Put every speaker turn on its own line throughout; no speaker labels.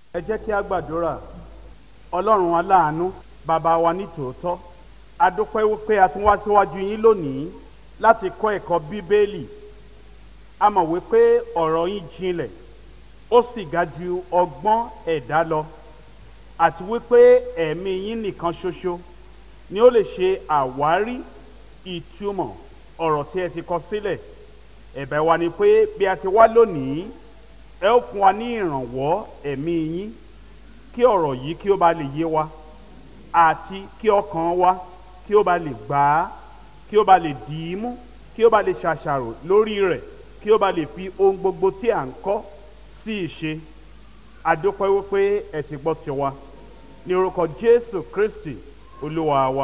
ẹ jẹ́ kí a gbàdúrà ọlọ́run aláàánú bàbá wa ní tòótọ́ a dúpẹ́ wípé a tún wá síwájú yín lónìí láti kọ́ ẹ̀kọ́ bíbélì a mọ̀ wípé ọ̀rọ̀ yín jinlẹ̀ ó sì ga ju ọgbọ́n ẹ̀dá lọ àti wípé ẹ̀mí yín nìkan ṣoṣo ni ó lè ṣe àwárí ìtumọ̀ ọ̀rọ̀ tí ẹ ti kọ sílẹ̀ ẹ̀bẹ̀ wa ni pé bí a ti wá lónìí ẹ ó fún wa ní ìrànwọ́ ẹ̀mí yín kí ọ̀rọ̀ yìí kí ó ba lè yé wa àti kí ọkàn wa kí ó ba lè gbà á kí ó ba lè dì í mú kí ó ba lè ṣàṣàrò lórí rẹ̀ kí ó ba lè fi ohun gbogbo tí à ń kọ́ sí ìṣe àdúpẹ́ wípé ẹ ti gbọ́ tiwa ní orúkọ Jésù Kristi olúwa wa.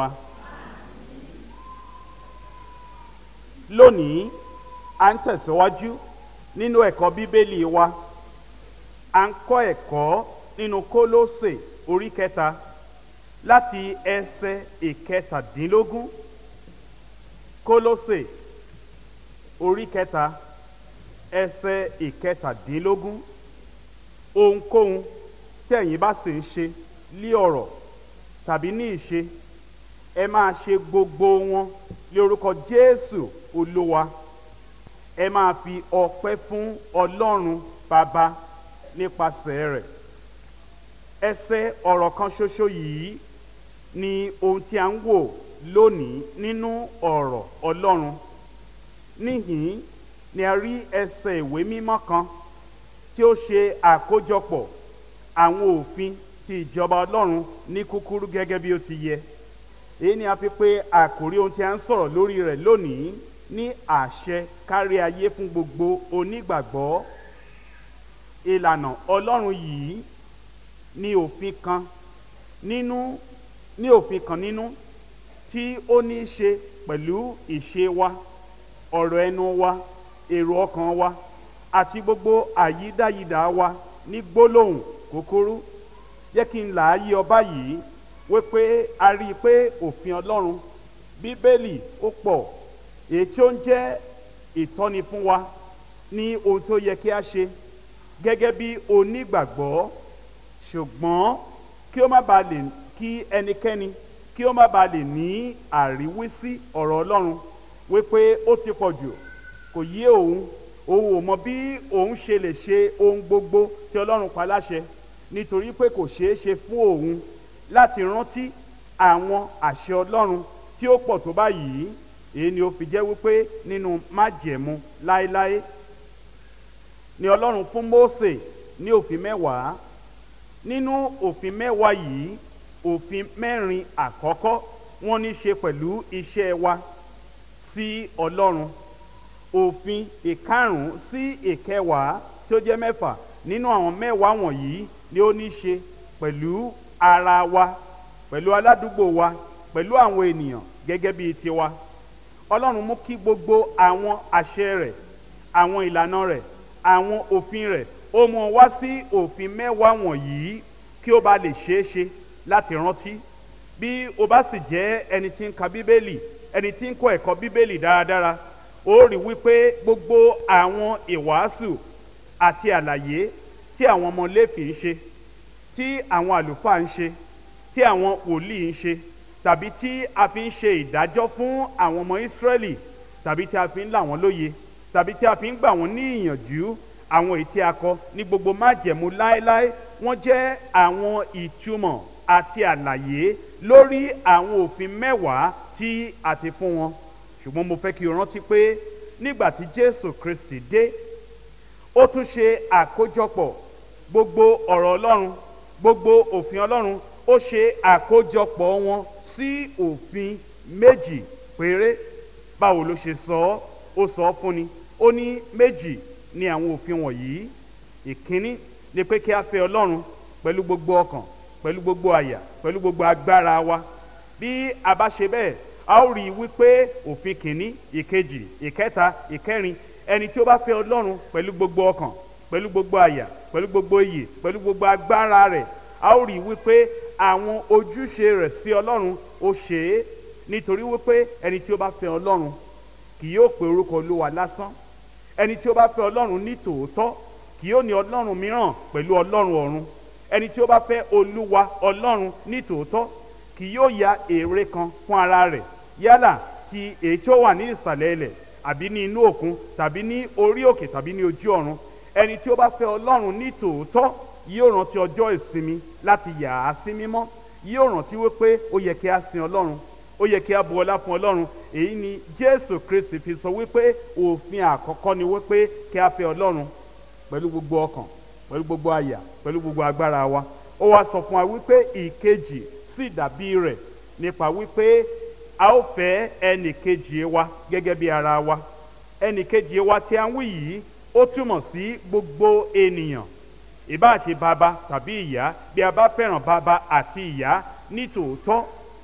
lónìí à ń tẹ̀síwájú nínú ẹ̀kọ́ bíbélì wa à ń kọ́ ẹ̀kọ́ nínú Kólósè orí kẹta láti ẹsẹ̀ ìkẹtàdínlógún Kólósè orí kẹta ẹsẹ̀ ìkẹtàdínlógún ohunkóhun tí ẹ̀yin bá sì ń ṣe lí ọ̀rọ̀ tàbí ní ìṣe ẹ máa ṣe gbogbo wọn lé orúkọ Jésù Olúwa ẹ máa fi ọpẹ́ fún Ọlọ́run Bàbá nípasẹ̀ rẹ̀ ẹsẹ̀ ọ̀rọ̀ kan ṣoṣo yìí ni ohun tí a ń wò lónìí nínú ọ̀rọ̀ Ọlọ́run níhìn ni a rí ẹsẹ̀ ìwé mímọ́ kan tí ó ṣe àkójọpọ̀ àwọn òfin ti ìjọba Ọlọ́run ní kúkúrú gẹ́gẹ́ bí ó ti yẹ èyí ni a fi pé àkòrí ohun tí a ń sọ̀rọ̀ lórí rẹ̀ lónìí ní àṣẹ kárí ayé fún gbogbo onígbàgbọ́ ìlànà Ọlọ́run yìí ní òfin kan nínú ní òfin kan nínú tí ó ní í ṣe pẹ̀lú ìṣe wa ọ̀rọ̀ ẹnu wa èrò ọkàn wa àti gbogbo àyídáyidà wa ní gbólóhùn kúkúrú jẹ́ kí n là á yí ọba yìí wípé a rí i pé òfin Ọlọ́run Bíbélì ó pọ̀ èyí tí ó ń jẹ́ ìtọ́ni fún wa ní ohun tó yẹ kí a ṣe gẹ́gẹ́ bí onígbàgbọ́ ṣùgbọ́n kí ó má bàa lè kí ẹnikẹ́ni kí ó má bàa lè ní àríwísí ọ̀rọ̀ Ọlọ́run wípé ó ti pọ̀ jù kò yé òun òun ò mọ bí òun ṣe lè ṣe ohun gbogbo tí Ọlọ́run pa láṣẹ nítorí pé kò ṣeé ṣe fún òun láti rántí àwọn àṣẹ Ọlọ́run tí ó pọ̀ tó báyìí èyí ni ó fi jẹ́ wípé nínú májẹ̀mú láéláé ni Ọlọ́run fún Mósè ní òfin mẹ́wàá nínú òfin mẹ́wàá yìí òfin mẹ́rin àkọ́kọ́ wọ́n ní ṣe pẹ̀lú iṣẹ́ wa sí Ọlọ́run òfin ìkarùn-ún sí ìkẹwàá tó jẹ́ mẹ́fà nínú àwọn mẹ́wàá wọ̀nyí ni ó ní ṣe pẹ̀lú ara wa pẹ̀lú aládùúgbò wa pẹ̀lú àwọn ènìyàn gẹ́gẹ́ bíi tiwa Ọlọ́run mú kí gbogbo àwọn àṣẹ rẹ̀ àwọn ìlànà rẹ̀ àwọn òfin rẹ̀ ó mú wá sí òfin mẹ́wàá wọ̀nyí kí ó bá lè ṣeé ṣe láti rántí bí o bá sì jẹ́ ẹni tí ń ka bíbélì ẹni tí ń kọ́ ẹ̀kọ́ bíbélì dáradára ó rí wípé gbogbo àwọn ìwàásù àti àlàyé tí àwọn ọmọ Léfì ń ṣe tí àwọn àlùfáà ń ṣe tí àwọn wòlíì ń ṣe tàbí tí a fi ń ṣe ìdájọ́ fún àwọn ọmọ Ísírẹ́lì tàbí tí a fi ń là wọ́n lóye tàbí tí a fi ń gbà wọ́n ní ìyànjú àwọn èyí tí a kọ ní gbogbo májẹ̀mú láéláé wọ́n jẹ́ àwọn ìtumọ̀ àti àlàyé lórí àwọn òfin mẹ́wàá tí a ti fún wọn ṣùgbọ́n mo fẹ́ kí o rántí pé nígbà tí Jésù Kristi dé ó tún ṣe àkójọpọ̀ gbogbo ọ̀rọ̀ Ọlọ́run gbogbo òfin Ọlọ́run ó ṣe àkójọpọ̀ wọn sí òfin méjì péré báwo ló ṣe sọ ọ́ ó sọ ọ́ fún ni ó ní méjì ni àwọn òfin wọ̀nyí ìkíní ni pé kí a fẹ́ Ọlọ́run pẹ̀lú gbogbo ọkàn pẹ̀lú gbogbo àyà pẹ̀lú gbogbo agbára wa bí a bá ṣe bẹ́ẹ̀ a ó rí i wípé òfin kìíní ìkejì ìkẹta ìkẹrin ẹni tí ó bá fẹ́ Ọlọ́run pẹ̀lú gbogbo ọkàn pẹ̀lú gbogbo àyà pẹ̀lú gbogbo iyè pẹ̀lú gbogbo agbára rẹ̀ a ó rí i wípé àwọn ojúṣe rẹ̀ sí Ọlọ́run ó ṣe é nítorí wípé ẹni tí ó bá fẹ́ Ọlọ́run kì yóò pe orúkọ Olúwa lásán ẹni tí ó bá fẹ́ Ọlọ́run ní tòótọ́ kì yóò ní Ọlọ́run mìíràn pẹ̀lú Ọlọ́run ọ̀run ẹni tí ó bá fẹ́ olúwa ọlọ́run ní tòótọ́ kì yóò ya ère kan fún ara rẹ̀ yálà ti èyí tí ó wà ní ìsàlẹ̀ ilẹ̀ àbí ní inú òkun tàbí ní orí òkè tàbí ní ojú ọ̀run ẹni tí ó bá fẹ́ ọlọ́run ní tòótọ́ yóò rántí ọjọ́ ìsinmi láti yà á sí mímọ́ yóò rántí wípé ó yẹ kí a sin ọlọ́run ó yẹ kí a bu ọlá fún ọlọ́run èyí ni jésù kristi fi sọ wípé òfin àkọ́kọ́ ni wípé kí a fẹ́ ọlọ́run pẹ̀lú gbogbo ọkàn pẹ̀lú gbogbo àyà pẹ̀lú gbogbo agbára wa ó wá sọ fún wa wípé ìkejì sì dàbí rẹ̀ nípa wípé a ó fẹ́ ẹnì kejì wa gẹ́gẹ́ bí ara wa ẹnì kejì wa tí a ń wí yìí ó túmọ̀ sí gbogbo ènìyàn ìbá ṣe bàbá tàbí ìyá bí a bá fẹ́ràn bàbá àti ìyá ní tòótọ́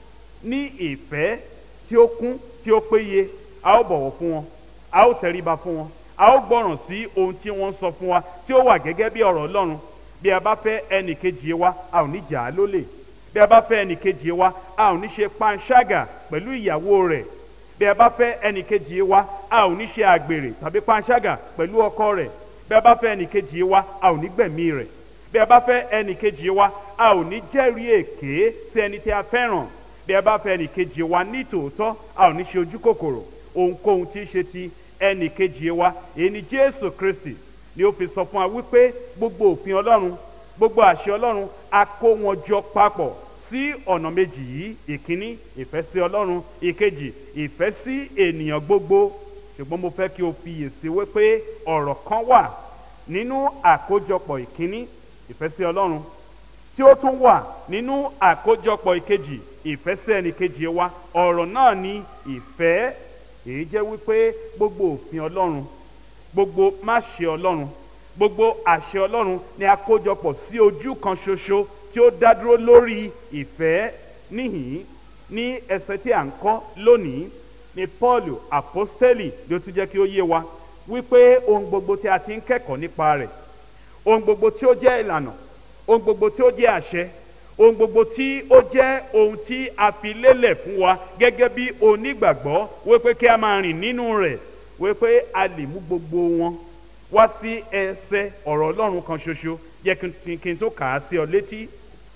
ní ìfẹ́ tí ó kún tí ó péye a ó bọ̀wọ̀ fún wọn a ó tẹríba fún wọn a ó gbọ́ràn sí ohun tí wọ́n ń sọ fún wa tí ó wà gẹ́gẹ́ bí ọ̀rọ̀ ọlọ́run bí a bá fẹ́ ẹnì kejì wa a ò ní jà á lólè bí a bá fẹ́ ẹnì kejì wa a ò ní ṣe panṣágà pẹ̀lú ìyàwó rẹ̀ bí a bá fẹ́ ẹnì kejì wa a ò ní ṣe àgbèrè tàbí panṣágà pẹ̀lú ọkọ rẹ̀ bí a bá fẹ́ ẹnì kejì wa a ò ní gbẹ̀mí rẹ̀ bí a bá fẹ́ ẹnì kejì wa a ò ní jẹ́rìí èké sí ẹni tí a fẹ́ràn bí a bá fẹ́ ẹnì kejì wa ní tòótọ́ a ò ní ṣe ojú kòkòrò ohunkóhun tí í ṣe ti ẹnì kejì wa èyí ni jésù kristi ni ó fi sọ fún wa wípé gbogbo òfin ọlọ́run gbogbo àṣẹ ọlọ́run a kó wọn jọ papọ̀ sí ọ̀nà méjì yìí ìkíní ìfẹ́ sí ọlọ́run ìkejì ìfẹ́ sí ènìyàn gbogbo ṣùgbọ́n mo fẹ́ kí o fiyèsí wípé ọ̀rọ̀ kan wà nínú àkójọpọ̀ ìkíní ìfẹ́ sí ọlọ́run tí ó tún wà nínú àkójọpọ̀ ìkejì ìfẹ́ sí ẹnì kejì wa ọ̀rọ̀ náà ni ìfẹ́ èyí jẹ́ wípé gbogbo òfin ọlọ́run gbogbo máṣe ọlọ́run gbogbo àṣẹ ọlọ́run ni a kójọpọ̀ sí ojú kan ṣoṣo tí ó dá dúró lórí ìfẹ́ níhìn ní ẹsẹ̀ tí à ń kọ́ lónìí ni paul apostoli ló tún jẹ́ kí ó yé wa wípé ohun gbogbo tí a ti ń kẹ́kọ̀ọ́ nípa rẹ̀ ohun gbogbo tí ó jẹ́ ìlànà ohun gbogbo tí ó jẹ́ àṣẹ ohun gbogbo tí ó jẹ́ ohun tí a fi lélẹ̀ fún wa gẹ́gẹ́ bí onígbàgbọ́ wípé kí a máa rìn nínú rẹ̀ wípé a lè mú gbogbo wọn wá sí ẹsẹ̀ ọ̀rọ̀ ọlọ́run kan ṣoṣo yẹ kí n tó kà á sí ọ létí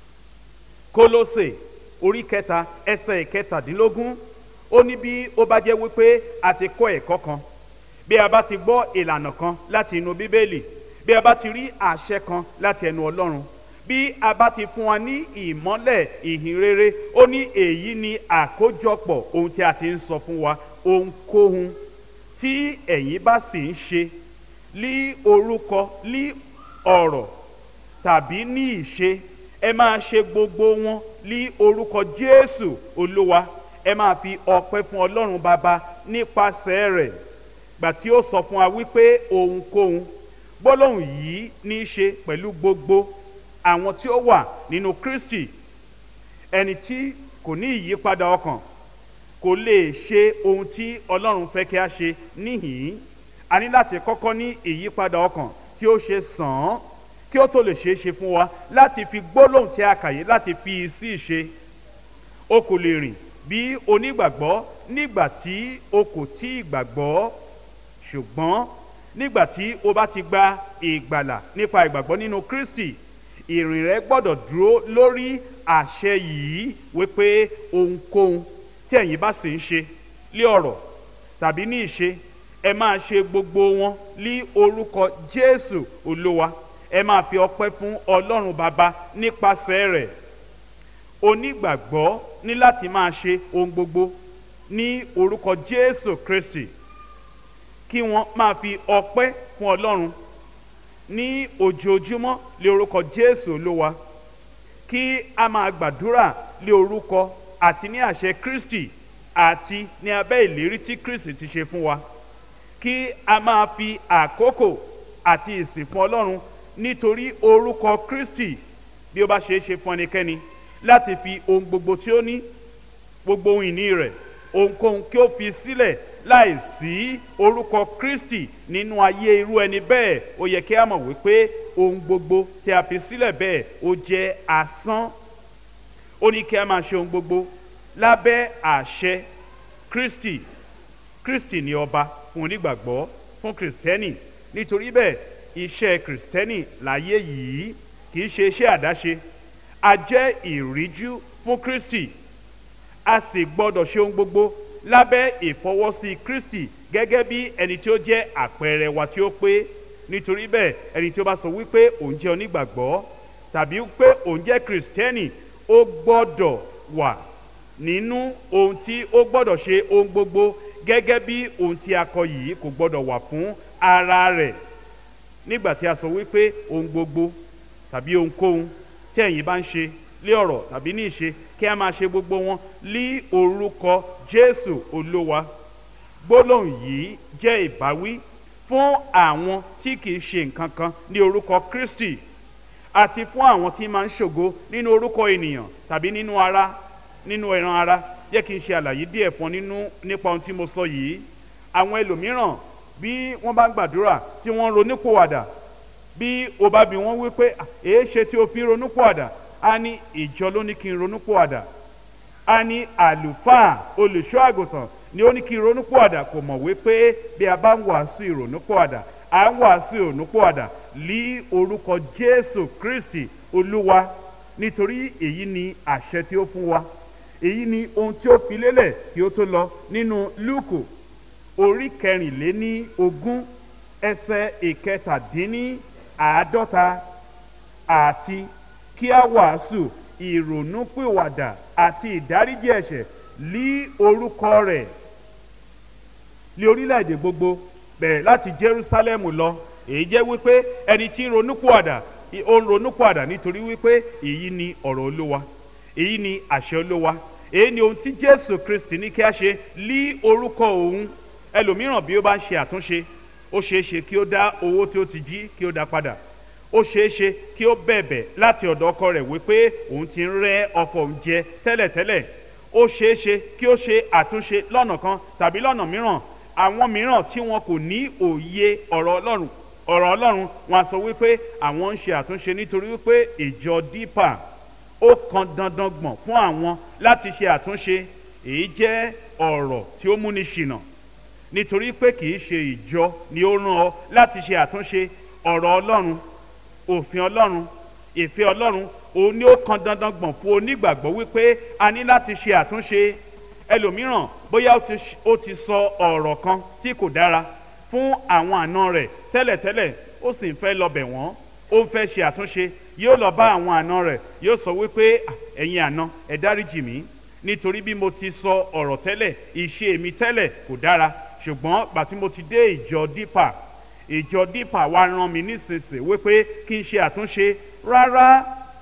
kólósè orí kẹta ẹsẹ̀ ìkẹtàdínlógún ó ní bí ó bá jẹ́ wípé a ti kọ́ ẹ̀kọ́ kan bí a bá ti gbọ́ ìlànà kan láti inú bíbélì bí a bá ti rí àṣẹ kan láti ẹnu ọlọ́run bí a bá ti fún wa ní ìmọ́lẹ̀ ìhìn rere ó ní èyí ni àkójọpọ̀ ohun tí a ti ń sọ fún wa ohunkóhun tí ẹ̀yin bá sì ń ṣe lí orúkọ lí ọ̀rọ̀ tàbí ní ìṣe ẹ máa ṣe gbogbo wọn lí orúkọ jésù olúwa ẹ máa fi ọpẹ́ fún ọlọ́run bàbá nípasẹ̀ rẹ̀ gbà tí ó sọ fún wa wípé ohunkóhun gbólóhùn yìí ní í ṣe pẹ̀lú gbogbo àwọn tí ó wà nínú kristi ẹni tí kò ní ìyípadà ọkàn kò lè ṣe ohun tí ọlọ́run fẹ́ kí a ṣe níhìn-ín a ní láti kọ́kọ́ ní ìyípadà ọkàn tí ó ṣe sàn án kí ó tó lè ṣeé ṣe fún wa láti fi gbólóhùn tí a kà yìí láti fi sí ìṣe o kò lè rìn bí onígbàgbọ́ nígbà tí o kò tí ì gbàgbọ́ ṣùgbọ́n nígbà tí o bá ti gba ìgbàlà nípa ìgbàgbọ́ nínú kristi ìrìn rẹ gbọ́dọ̀ dúró lórí àṣẹ yìí wípé ohunkóhun tí ẹ̀yin bá sì ń ṣe lé ọ̀rọ̀ tàbí ní ìṣe ẹ máa ṣe gbogbo wọn lí orúkọ jésù olúwa ẹ máa fi ọpẹ́ fún ọlọ́run bàbá nípasẹ̀ rẹ̀ onígbàgbọ́ ní láti máa ṣe ohun gbogbo ní orúkọ jésù kristi kí wọ́n máa fi ọpẹ́ fún ọlọ́run ní ojoojúmọ́ lé orúkọ jésù olúwa kí a máa gbàdúrà lé orúkọ àti ní àṣẹ kristi àti ní abẹ́ ìlérí tí kristi ti ṣe fún wa kí a máa fi àkókò àti ìsìn fún ọlọ́run nítorí orúkọ kristi bí ó bá ṣeé ṣe fún ẹnikẹ́ni láti fi ohun gbogbo tí ó ní gbogbo ohun ìní rẹ̀ ohunkóhun kí ó fi sílẹ̀ láì sí orúkọ kristi nínú ayé irú ẹni bẹ́ẹ̀ ó yẹ kí a mọ̀ wípé ohun gbogbo tí a fi sílẹ̀ bẹ́ẹ̀ ó jẹ́ asán ó ní kí a máa ṣe ohun gbogbo lábẹ́ àṣẹ kristi kristi ni ọba fún onígbàgbọ́ fún kristẹni nítorí bẹ́ẹ̀ iṣẹ́ kristẹni láyé yìí kì í ṣe iṣẹ́ àdáṣe a jẹ́ ìríjú fún kristi a sì gbọ́dọ̀ ṣe ohun gbogbo lábẹ́ ìfọwọ́sí kristi gẹ́gẹ́ bí ẹni tí ó jẹ́ àpẹẹrẹ wa tí ó pé nítorí bẹ́ẹ̀ ẹni tí ó bá sọ wípé òun jẹ́ onígbàgbọ́ tàbí pé òun jẹ́ kìrìsìtẹ́nì ó gbọ́dọ̀ wà nínú ohun tí ó gbọ́dọ̀ ṣe ohun gbogbo gẹ́gẹ́ bí ohun tí a kọ yìí kò gbọ́dọ̀ wà fún ara rẹ̀ nígbà tí a sọ wípé ohun gbogbo tàbí ohunkóhun tí ẹ̀yin bá ń ṣe lé ọ̀rọ̀ tàbí ní ìṣe kí a máa ṣe gbogbo wọn lí orúkọ jésù olúwa gbólóhùn yìí jẹ́ ìbáwí fún àwọn tí kìí ṣe nǹkan kan ní orúkọ kristi àti fún àwọn tí máa ń ṣògo nínú orúkọ ènìyàn tàbí nínú ara nínú ẹran ara jẹ́ kí n ṣe àlàyé díẹ̀ fún nínú nípa ohun tí mo sọ yìí àwọn ẹlòmíràn bí wọ́n bá ń gbàdúrà tí wọ́n ń ronúpòwàdà bí o bá bi wọ́n wípé èé ṣe tí o fi ronúpòwàdà a ní ìjọ ló ní kí n ronúpòwàdà a ní àlùfáà olùṣọ́ àgùntàn ni ó ní kí n ronúpòwàdà kò mọ̀ wípé bí a bá ń wàásù ìrònúpòwàdà à ń wàásù ìrònúpòwàdà lí orúkọ jésù kristi olúwa nítorí èyí ni àṣẹ tí ó fún wa èyí ni ohun tí ó fi lélẹ̀ kí ó tó lọ nínú lúùkù orí kẹrìnléní ogún ẹsẹ̀ ìkẹtàdínní àádọ́ta àti kí a wàásù ìrònúpìwàdà àti ìdáríjì ẹ̀ṣẹ̀ lí orúkọ rẹ̀ lé orílẹ̀-èdè gbogbo bẹ̀rẹ̀ láti jerusalemu lọ èyí jẹ́ wípé ẹni tí ń ronúpìwàdà ó ń ronúpìwàdà nítorí wípé èyí ni ọ̀rọ̀ olówa èyí ni àṣẹ olówa èyí ni ohun tí jésù kristi ní kí a ṣe lí orúkọ òun ẹlòmíràn bí ó bá ń ṣe àtúnṣe ó ṣeé ṣe kí ó dá owó tí ó ti jí kí ó dá padà ó ṣeé ṣe kí ó bẹ̀bẹ̀ láti ọ̀dọ̀ ọkọ rẹ̀ wípé òun ti ń rẹ́ ọkọ òun jẹ tẹ́lẹ̀tẹ́lẹ̀ ó ṣeé ṣe kí ó ṣe àtúnṣe lọ́nà kan tàbí lọ́nà mìíràn àwọn mìíràn tí wọn kò ní òye ọ̀rọ̀ ọlọ́run ọ̀rọ̀ ọlọ́run wọn a sọ wípé àwọn ń ṣe àtúnṣe nítorí wípé ìjọ dípà ó kan dandan gbọ̀n fún àwọn láti ṣe àtúnṣe èyí jẹ́ ọ̀rọ̀ tí ó múni ṣìnà nítorí pé kì í ṣe ìjọ ni ó rán ọ láti ṣe àtúnṣe ọ̀rọ̀ ọlọ́run òfin ọlọ́run ìfẹ́ ọlọ́run òun ni ó kan dandan gbọ̀n fún onígbàgbọ́ wípé a ní láti ṣe àtúnṣe ẹlòmíràn bóyá ó ti sọ ọ̀rọ̀ kan tí kò dára fún àwọn àna rẹ̀ tẹ́lẹ̀tẹ́lẹ̀ ó sì ń fẹ́ lọ bẹ̀ wọ́n ó ń fẹ́ ṣe àtúnṣe yóò lọ bá àwọn àna rẹ̀ yóò sọ wípé ẹ̀yin àna ẹ̀ dáríjì mí nítorí bí mo ti sọ ọ̀rọ̀ tẹ́lẹ̀ ìṣe mi tẹ́lẹ̀ kò dára ṣùgbọ́n gbà tí mo ti dé ìjọ dípà ìjọ dípà wa rán mi nísinsìnyí wípé kí n ṣe àtúnṣe rárá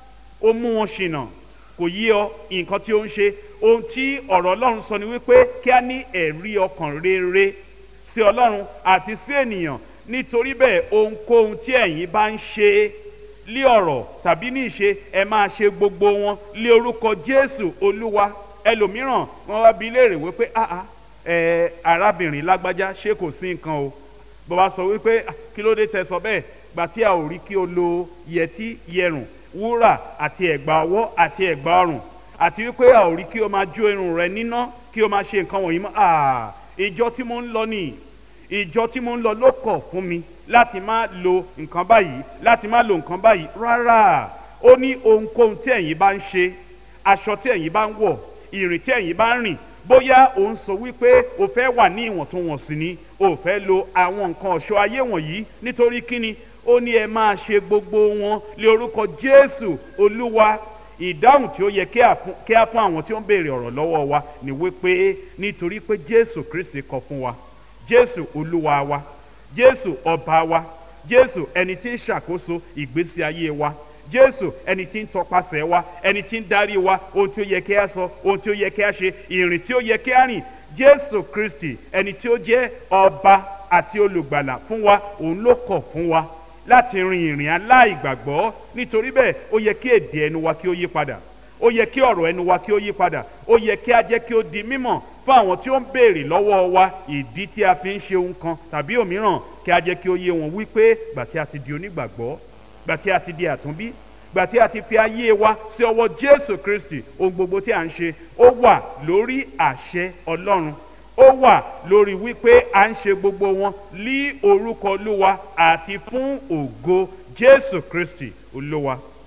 ó mú wọn ṣìnà kò yí ọ nǹkan tí ó ń ṣe ohun tí ọ̀rọ̀ ọlọ́run sọ ni wípé kí a ní ẹ̀rí ọkàn rere sí ọlọ́run àti sí ènìyàn nítorí bẹ́ẹ̀ ohunkóhun tí ẹ̀yin bá ń ṣe lé ọ̀rọ̀ tàbí ní ìṣe ẹ máa ṣe gbogbo wọn lé orúkọ jésù olúwa ẹlòmíràn wọn wá bi léèrè wípé ah ah ẹ arábìnrin lágbájá ṣé kò sí nǹkan o bó bá sọ wípé kí ló dé tẹ sọ bẹ́ẹ̀ gbà tí a ò rí kí o lo yẹtí yẹrùn wúrà àti ẹ̀gbà ọwọ́ àti ẹ̀gbà ọrùn àti wípé a ò rí kí o máa jó irun rẹ níná kí o máa ṣe nǹkan wọ̀nyí mọ́ ah ìjọ tí mo ń lọ nìyí ìjọ tí mo ń lọ ló kọ̀ fún mi láti má lo nǹkan báyìí láti má lo nǹkan báyìí rárá ó ní ohunkóhun tí ẹ̀yin bá ń ṣe aṣọ tí ẹ̀yin bá ń wọ̀ ìrìn tí ẹ̀yin bá ń rìn bóyá ò ń sọ wípé o fẹ́ wà ní ìwọ̀ntúnwọ̀nsì ni o fẹ́ lo àwọn nǹkan ọ̀ṣọ́ ayé wọ̀nyí nítorí kíni ó ní ẹ máa ṣe gbogbo wọn lé orúkọ jésù olúwa ìdáhùn tí ó yẹ kí á fún àwọn tí ó ń béèrè ọ̀rọ̀ lọ́wọ́ wa ni wípé nítorí pé jésù kristi kọ fún wa jésù olúwa wa jésù ọba wa jésù ẹni tí ń ṣàkóso ìgbésí ayé wa jésù ẹni tí ń tọpasẹ̀ wa ẹni tí ń darí wa ohun tí ó yẹ kí a sọ ohun tí ó yẹ kí a ṣe ìrìn tí ó yẹ kí a rìn jésù kristi ẹni tí ó jẹ́ ọba àti olùgbàlà fún wa òun ló kọ̀ fún wa láti rin ìrìn aláìgbàgbọ́ nítorí bẹ́ẹ̀ ó yẹ kí èdè ẹnu wa kí ó yí padà ó yẹ kí ọ̀rọ̀ ẹnu wa kí ó yí padà ó yẹ kí a jẹ́ kí ó di mímọ̀ fún àwọn tí ó ń béèrè lọ́wọ́ wa ìdí tí a fi ń ṣe ohun kan tàbí òmíràn kí a jẹ́ kí ó yé wọn wípé gbà tí a ti di onígbàgbọ́ gbà tí a ti di àtúnbí gbà tí a ti fi ayé wa sí ọwọ́ jésù kristi ohun gbogbo tí a ń ṣe ó wà lórí àṣẹ ọlọ́run ó wà lórí wípé à ń ṣe gbogbo wọn lí orúkọ olúwa àti fún ògo jésù kristi olúwa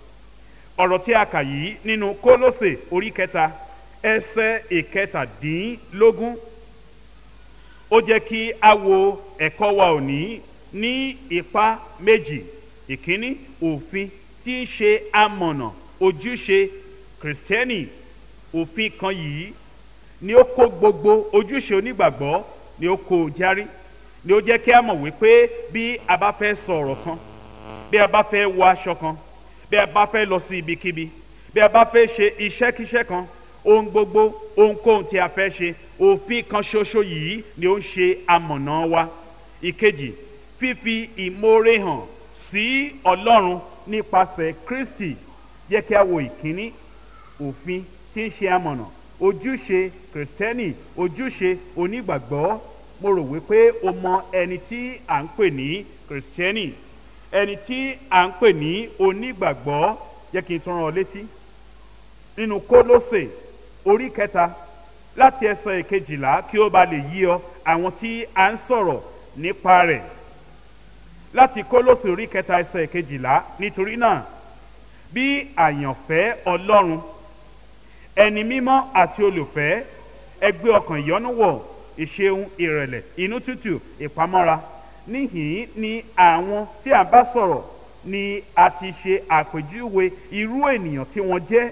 ọ̀rọ̀ tí a kà yìí nínú kólósè orí kẹta ẹsẹ̀ ìkẹtàdínlógún ó jẹ́ kí a wo ẹ̀kọ́ wa òní ní ipa méjì ìkíní òfin tí ń ṣe amọ̀nà ojúṣe kìrìsìtẹ́nì òfin kan yìí ni ó kó gbogbo ojúṣe onígbàgbọ́ ni ó kó o járí ni ó jẹ́ kí a mọ̀ wípé bí a bá fẹ́ sọ ọ̀rọ̀ kan bí a bá fẹ́ wọ aṣọ kan bí a bá fẹ́ lọ sí ibikíbi bí a bá fẹ́ ṣe iṣẹ́kíṣẹ́ kan ohun gbogbo ohunkóhun tí a fẹ́ ṣe òfin kan ṣoṣo yìí ni ó ń ṣe amọ̀nà wa ìkejì fífi ìmoore hàn sí ọlọ́run nípasẹ̀ kristi jẹ́ kí a wo ìkíní òfin tí ń ṣe amọ̀nà ojúṣe kìrìsìtẹ́nì ojúṣe onígbàgbọ́ mo rò wípé o mọ ẹni tí à ń pè ní kìrìsìtẹ́nì ẹni tí à ń pè ní onígbàgbọ́ jẹ́ kí n tún rán ọ létí nínú kólósè orí kẹta láti ẹsẹ̀ ìkejìlá kí ó ba lè yí ọ àwọn tí a ń sọ̀rọ̀ nípa rẹ̀ láti kólósè orí kẹta ẹsẹ̀ ìkejìlá nítorí náà bí àyànfẹ́ ọlọ́run ẹni mímọ́ àti olùfẹ́ ẹgbẹ́ ọkàn ìyọ́nú wọ̀ ìṣeun ìrẹ̀lẹ̀ inú tútù ìpamọ́ra níhìn ni àwọn tí a bá sọ̀rọ̀ ni a ti ṣe àpèjúwe irú ènìyàn tí wọ́n jẹ́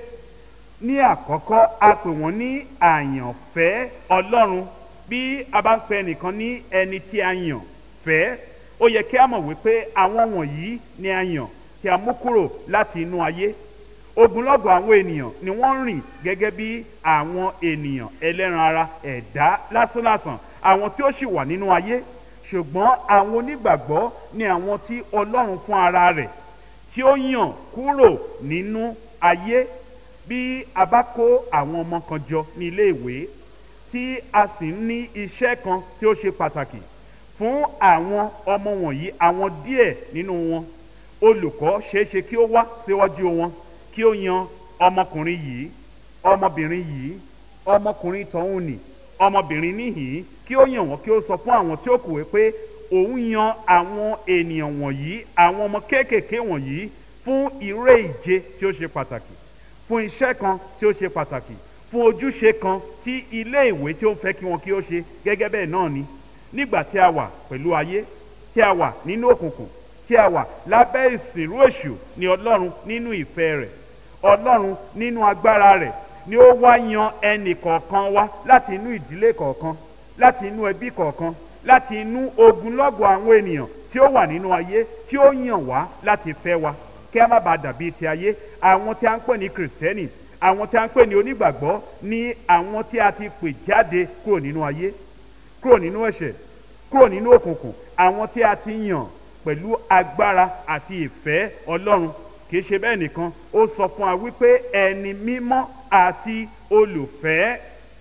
ní àkọ́kọ́ a pè wọ́n ní àyànfẹ́ ọlọ́run bí a bá ń pè ẹnìkan ní ẹni tí a yàn fẹ́ ó yẹ kí a mọ̀ wípé àwọn wọ̀nyí ni a yàn tí a mú kúrò láti inú ayé ogunlọ́gọ̀ àwọn ènìyàn ni wọ́n rìn gẹ́gẹ́ bí àwọn ènìyàn ẹlẹ́ran ara ẹ̀dá lásánlàsàn àwọn tí ó sì wà nínú ayé ṣùgbọ́n àwọn onígbàgbọ́ ni àwọn tí ọlọ́run fún ara rẹ̀ tí ó yàn kúrò nínú ayé bí a bá kó àwọn ọmọ kan jọ ní ilé ìwé tí a sì ń ní iṣẹ́ kan tí ó ṣe pàtàkì fún àwọn ọmọ wọ̀nyí àwọn díẹ̀ nínú wọn olùkọ́ ṣeéṣe kí ó wá síwájú wọn kí ó yan ọmọkùnrin yìí ọmọbìnrin yìí ọmọkùnrin tọ̀hún nì ọmọbìnrin níhìn kí ó yàn wọ́n kí ó sọ fún àwọn tí ó kù pé òun yan àwọn ènìyàn wọ̀nyí àwọn ọmọ kéékèèké wọ̀nyí fún ìré ìje tí ó ṣe pàtàkì fún iṣẹ́ kan tí ó ṣe pàtàkì fún ojúṣe kan tí ilé ìwé tí ó ń fẹ́ kí wọn kí ó ṣe gẹ́gẹ́ bẹ́ẹ̀ náà ni nígbà tí a wà pẹ̀lú ayé tí a wà nínú òkùnkùn tí a wà lábẹ́ ìsìnrú èṣù ni ọlọ́run nínú ìfẹ́ rẹ̀ ọlọ́run nínú agbára rẹ̀ ni ó wá yan ẹnì kọ̀ọ̀kan wá láti inú ìdílé kọ̀ọ̀kan láti inú ẹbí kọ̀ọ̀kan láti inú ogunlọ́gọ̀ àwọn ènìyàn tí ó wà nínú ayé tí ó yàn wá láti fẹ́ wa kí a má bàa dàbí ti ayé àwọn tí a ń pè ní kìrìsìtẹ́nì àwọn tí a ń pè ní onígbàgbọ́ ní àwọn tí a ti pè jáde kúrò nínú ayé kúrò nínú ẹ̀ṣẹ̀ kúrò nínú òkùnkùn àwọn tí a ti yàn pẹ̀lú agbára àti ìfẹ́ ọlọ́run kì í ṣe bẹ́ẹ̀ nìkan ó sọ fún wa wípé ẹni mímọ́ àti olùfẹ́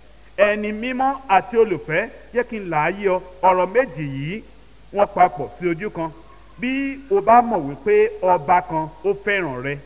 ẹni mímọ́ àti olùfẹ́ jẹ́ kí n là á yí ọ ọ̀rọ̀ méjì yìí wọ́n papọ̀ sí ojú kan bí o bá mọ̀ wípé ọba kan ó fẹ́ràn rẹ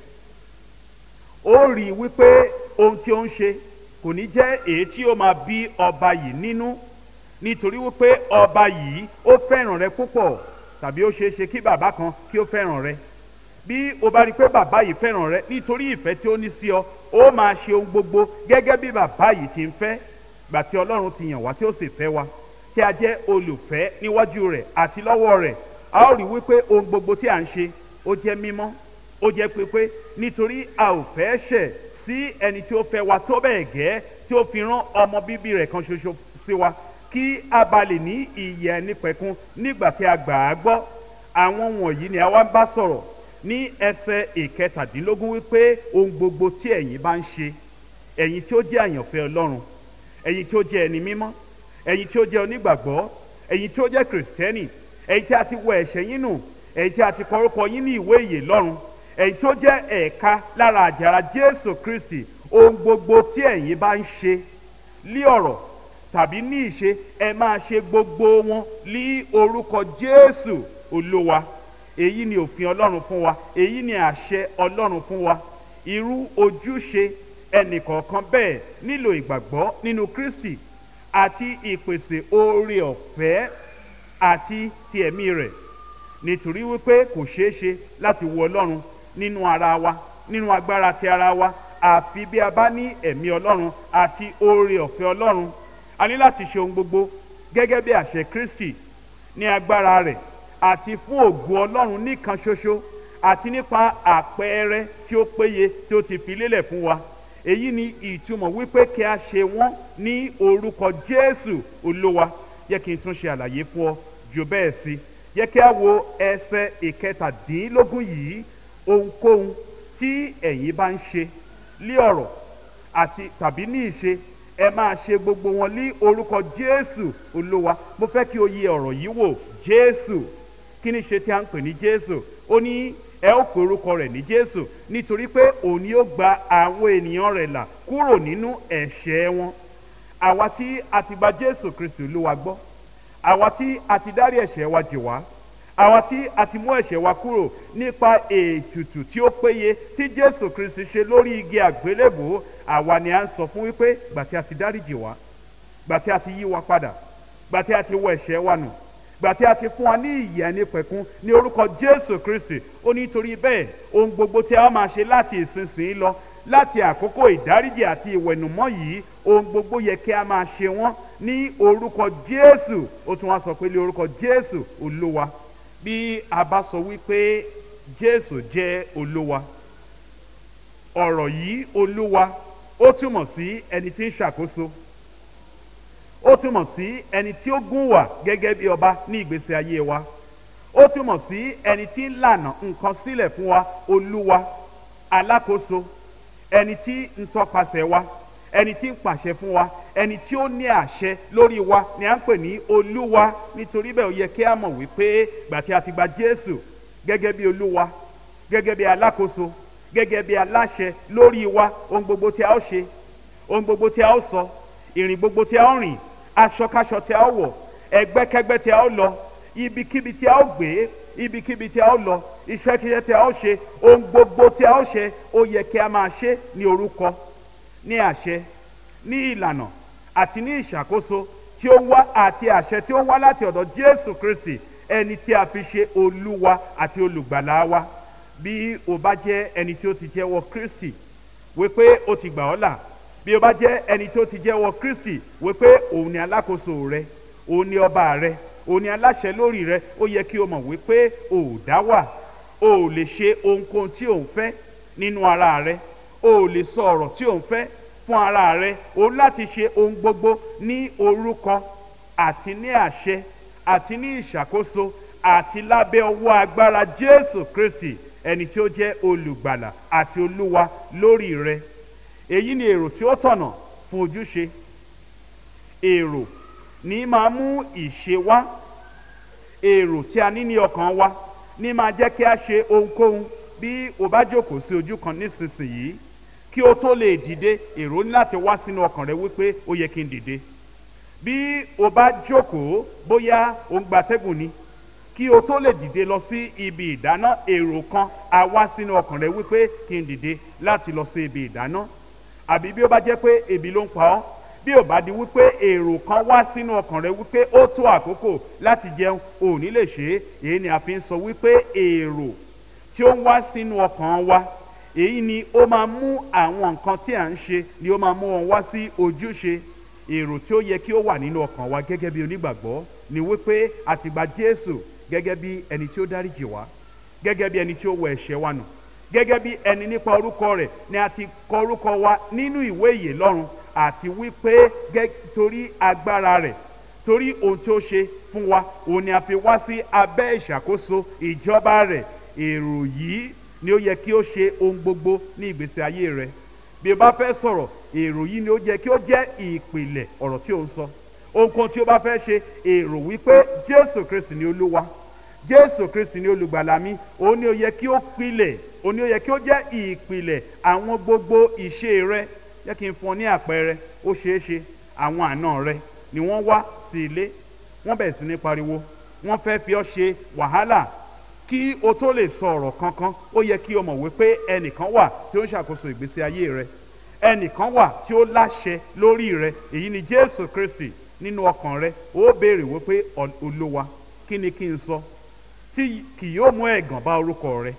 ó rí i wípé ohun tí ó ń ṣe kò ní jẹ́ èyí tí ó máa bí ọba yìí nínú nítorí wípé ọba yìí ó fẹ́ràn rẹ púpọ̀ tàbí ó ṣeé ṣe kí bàbá kan kí ó fẹ́ràn rẹ bí o bá rí i pé bàbá yìí fẹ́ràn rẹ nítorí ìfẹ́ tí ó ní sí ọ ó máa ṣe ohun gbogbo gẹ́gẹ́ bí bàbá yìí ti ń fẹ́ gbà tí ọlọ́run ti yàn wá tí ó sì fẹ́ wa tí a jẹ́ olùfẹ́ níwájú rẹ̀ àti lọ́wọ́ rẹ̀ a ó rí wípé ohun gbogbo tí à ń ṣe ó jẹ́ mímọ́ ó jẹ́ pépé nítorí a ò fẹ́ ṣẹ̀ sí ẹni tí ó fẹ́ wa tó bẹ́ẹ̀ gẹ́ tí ó fi rán ọmọ bíbí rẹ̀ kan ṣoṣo sí wa kí a bá lè ní ìyè ẹnìpẹ̀kun nígbà tí a gbà á gbọ́ àwọn wọ̀nyí ni a wá ń bá sọ̀rọ̀ ní ẹsẹ̀ ìkẹtàdínlógún wípé ohun gbogbo tí ẹ̀yin bá ń ṣe ẹ̀yin tí ó jẹ́ àyànfẹ́ ọlọ́run ẹ̀yin tí ó jẹ́ ẹni mímọ́ ẹ̀yin tí ó jẹ́ onígbàgbọ́ ẹ̀yin tí ó jẹ́ kìrìsìtẹ́nì ẹ̀yin tí a ti wọ ẹ̀ṣẹ̀ yín nù ẹ̀yin tí a ti kọrúkọ yín ní ìwé ìyè lọ́run ẹ̀yin tí ó jẹ́ ẹ̀ka lára àjàrà jésù kristi ohun gbogbo tí ẹ̀yin bá ń ṣe lí ọ̀rọ̀ tàbí ní ìṣe ẹ máa ṣe gbogbo wọn lí orúkọ jésù olúwa èyí ni òfin ọlọ́run fún wa èyí ni àṣẹ ọlọ́run fún wa irú ojúṣe ẹnìkọ̀ọ̀kan bẹ́ẹ̀ nílò ìgbàgbọ́ nínú kristi àti ìpèsè oore ọ̀fẹ́ àti ti ẹ̀mí rẹ̀ nítorí wípé kò ṣeé ṣe láti wo ọlọ́run nínú ara wa nínú agbára ti ara wa àfi bí a bá ní ẹ̀mí ọlọ́run àti oore ọ̀fẹ́ ọlọ́run a ní láti ṣe ohun gbogbo gẹ́gẹ́ bí àṣẹ kristi ní agbára rẹ̀ àti fún ògo ọlọ́run nìkan ṣoṣo àti nípa àpẹẹrẹ tí ó péye tí ó ti fi lélẹ̀ fún wa èyí ni ìtumọ̀ wípé kí a ṣe wọ́n ní orúkọ jésù olúwa yẹ kí n tún ṣe àlàyé fún ọ jù bẹ́ẹ̀ sí yẹ kí a wo ẹsẹ̀ ìkẹtàdínlógún yìí ohunkóhun tí ẹ̀yin bá ń ṣe lé ọ̀rọ̀ àti tàbí ní ìṣe ẹ máa ṣe gbogbo wọn ní orúkọ jésù olúwa mo fẹ́ kí o yẹ ọ̀rọ̀ yìí wò jésù kí ni ṣe tí a ń pè ní jésù ó ní ẹ ó pe orúkọ rẹ̀ ní jésù nítorí pé òun ni ó gba àwọn ènìyàn rẹ̀ là kúrò nínú ẹ̀ṣẹ̀ wọn àwa tí a ti gba jésù kristu olúwa gbọ́ àwa tí a ti dárí ẹ̀ṣẹ̀ wa jì wá àwa tí a ti mú ẹ̀ṣẹ̀ wa kúrò nípa ètùtù tí ó péye tí jésù kristu ṣe lórí igi àgbélébò àwa ni a ń sọ fún wípé gbà tí a ti dáríjì wá gbà tí a ti yí wa padà gbà tí a ti wọ ẹ̀ṣẹ̀ wa nù gbà tí a ti fún wa ní ìyè ẹni pẹ̀kun ní orúkọ jésù kristi ó ní torí bẹ́ẹ̀ ohun gbogbo tí a máa ṣe láti ìsinsìnyí lọ láti àkókò ìdáríjì àti ìwẹ̀nùmọ́ yìí ohun gbogbo yẹ kí a máa ṣe wọ́n ní orúkọ jésù ó tún wá sọ pé ní orúkọ jésù olúwa bí a bá sọ wípé jésù jẹ́ olúwa ọ̀rọ̀ yìí olúwa ó túmọ̀ sí ẹni tí ń ṣàkóso ó túmọ̀ sí ẹni tí ó gún wà gẹ́gẹ́ bí ọba ní ìgbésí ayé wa ó túmọ̀ sí ẹni tí ń lànà nǹkan sílẹ̀ fún wa olúwa alákòóso ẹni tí ń tọpasẹ̀ wa ẹni tí ń pàṣẹ fún wa ẹni tí ó ní àṣẹ lórí wa ni à ń pè ní olúwa nítorí bẹ́ẹ̀ ó yẹ kí a mọ̀ wípé gbà tí a ti gba jésù gẹ́gẹ́ bí olúwa gẹ́gẹ́ bí alákòóso gẹ́gẹ́ bí aláṣẹ lórí wa ohun gbogbo tí a ó ṣe ohun gbogbo tí a ó sọ ìrìn gbogbo tí a ó rìn aṣọkáṣọ tí a ó wọ̀ ẹgbẹ́kẹ́gbẹ́ tí a ó lọ ibikíbi tí a ó gbé ibikíbi tí a ó lọ iṣẹ́kíṣẹ́ tí a ó ṣe ohun gbogbo tí a ó ṣe ó yẹ kí a máa ṣe ní orúkọ ní àṣẹ ní ìlànà àti ní ìṣàkóso tí ó wá àti àṣẹ tí ó wá láti ọ̀dọ̀ jésù kristi ẹni tí a fi ṣe olúwa àti olùgbàlà wa bí o bá jẹ́ ẹni tí ó ti jẹ́wọ́ kristi wípé ó ti gbà ọ́ là bí o bá jẹ́ ẹni tí ó ti jẹ́wọ́ kristi wípé òun ni alákòóso rẹ òun ni ọba rẹ òun ni aláṣẹ lórí rẹ ó yẹ kí o mọ̀ wípé o ò dá wà o ò lè ṣe ohunkóhun tí o ń fẹ́ nínú ara rẹ o ò lè sọ ọ̀rọ̀ tí o ń fẹ́ fún ara rẹ o láti ṣe ohun gbogbo ní orúkọ àti ní àṣẹ àti ní ìṣàkóso àti lábẹ́ ọwọ́ agbára jésù kristi ẹni tí ó jẹ́ olùgbàlà àti olúwa lórí rẹ èyí ni èrò tí ó tọ̀nà fún ojúṣe èrò ní máa mú ìṣe wá èrò tí a ní ní ọkàn wa ní máa jẹ́ kí a ṣe ohunkóhun bí o bá jókòó sí ojú kan nísinsìnyí kí o tó lè dìde èrò ní láti wá sínú ọkàn rẹ wípé ó yẹ kí n dìde bí o bá jókòó bóyá o ń gbatẹ́gùn ni kí o tó lè dìde lọ sí ibi ìdáná èrò kan á wá sínú ọkàn rẹ wípé kí n dìde láti lọ sí ibi ìdáná àbí bí ó bá jẹ́ pé ebi ló ń pa ọ́ bí ò bá di wípé èrò kan wá sínú ọkàn rẹ wípé ó tó àkókò láti jẹun ò ní lè ṣe é èyí ni a fi ń sọ wípé èrò tí ó ń wá sínú ọkàn wa èyí ni ó máa mú àwọn nǹkan tí à ń ṣe ni ó máa mú wọn wá sí ojúṣe èrò tí ó yẹ kí ó wà nínú ọkàn wa gẹ́gẹ́ bí onígbàgbọ́ ni wípé a ti gba jésù gẹ́gẹ́ bí ẹni tí ó dáríjì wá gẹ́gẹ́ bí ẹni tí ó wọ ẹ̀ṣẹ̀ wa nù gẹ́gẹ́ bí ẹni nípa orúkọ rẹ̀ ni a ti kọ orúkọ wa nínú ìwé ìyè lọ́run àti wípé torí agbára rẹ̀ torí ohun tí ó ṣe fún wa òun ni a fi wá sí abẹ́ ìṣàkóso ìjọba rẹ̀ èrò yìí ni ó yẹ kí ó ṣe ohun gbogbo ní ìgbésí ayé rẹ bí o bá fẹ́ sọ̀rọ̀ èrò yìí ni ó yẹ kí ó jẹ́ ìpìlẹ̀ ọ̀rọ̀ tí o ń sọ ohunkóhun tí o bá fẹ́ ṣe èrò wípé jésù kristi ni olúwa jésù kristi ni olùgbàlà mi òun ni ó yẹ kí ó pilẹ̀ òun ni ó yẹ kí ó jẹ́ ìpìlẹ̀ àwọn gbogbo ìṣe rẹ jẹ́ kí n fún ọ ní àpẹẹrẹ ó ṣeé ṣe àwọn àna rẹ ni wọ́n wá sí ilé wọ́n bẹ̀rẹ̀ sí ní pariwo wọ́n fẹ́ fi ọ́ ṣe wàhálà kí o tó lè sọ ọ̀rọ̀ kankan ó yẹ kí o mọ̀ wípé ẹnìkan wà tí ó ń ṣàkóso ìgbésí ayé rẹ ẹnìkan wà tí ó láṣẹ lórí rẹ èyí ni jésù kristi nínú ọkàn rẹ ó béèrè wípé olúwa kí ni kí n sọ tí kì yóò mú ẹ̀gàn bá orúkọ rẹ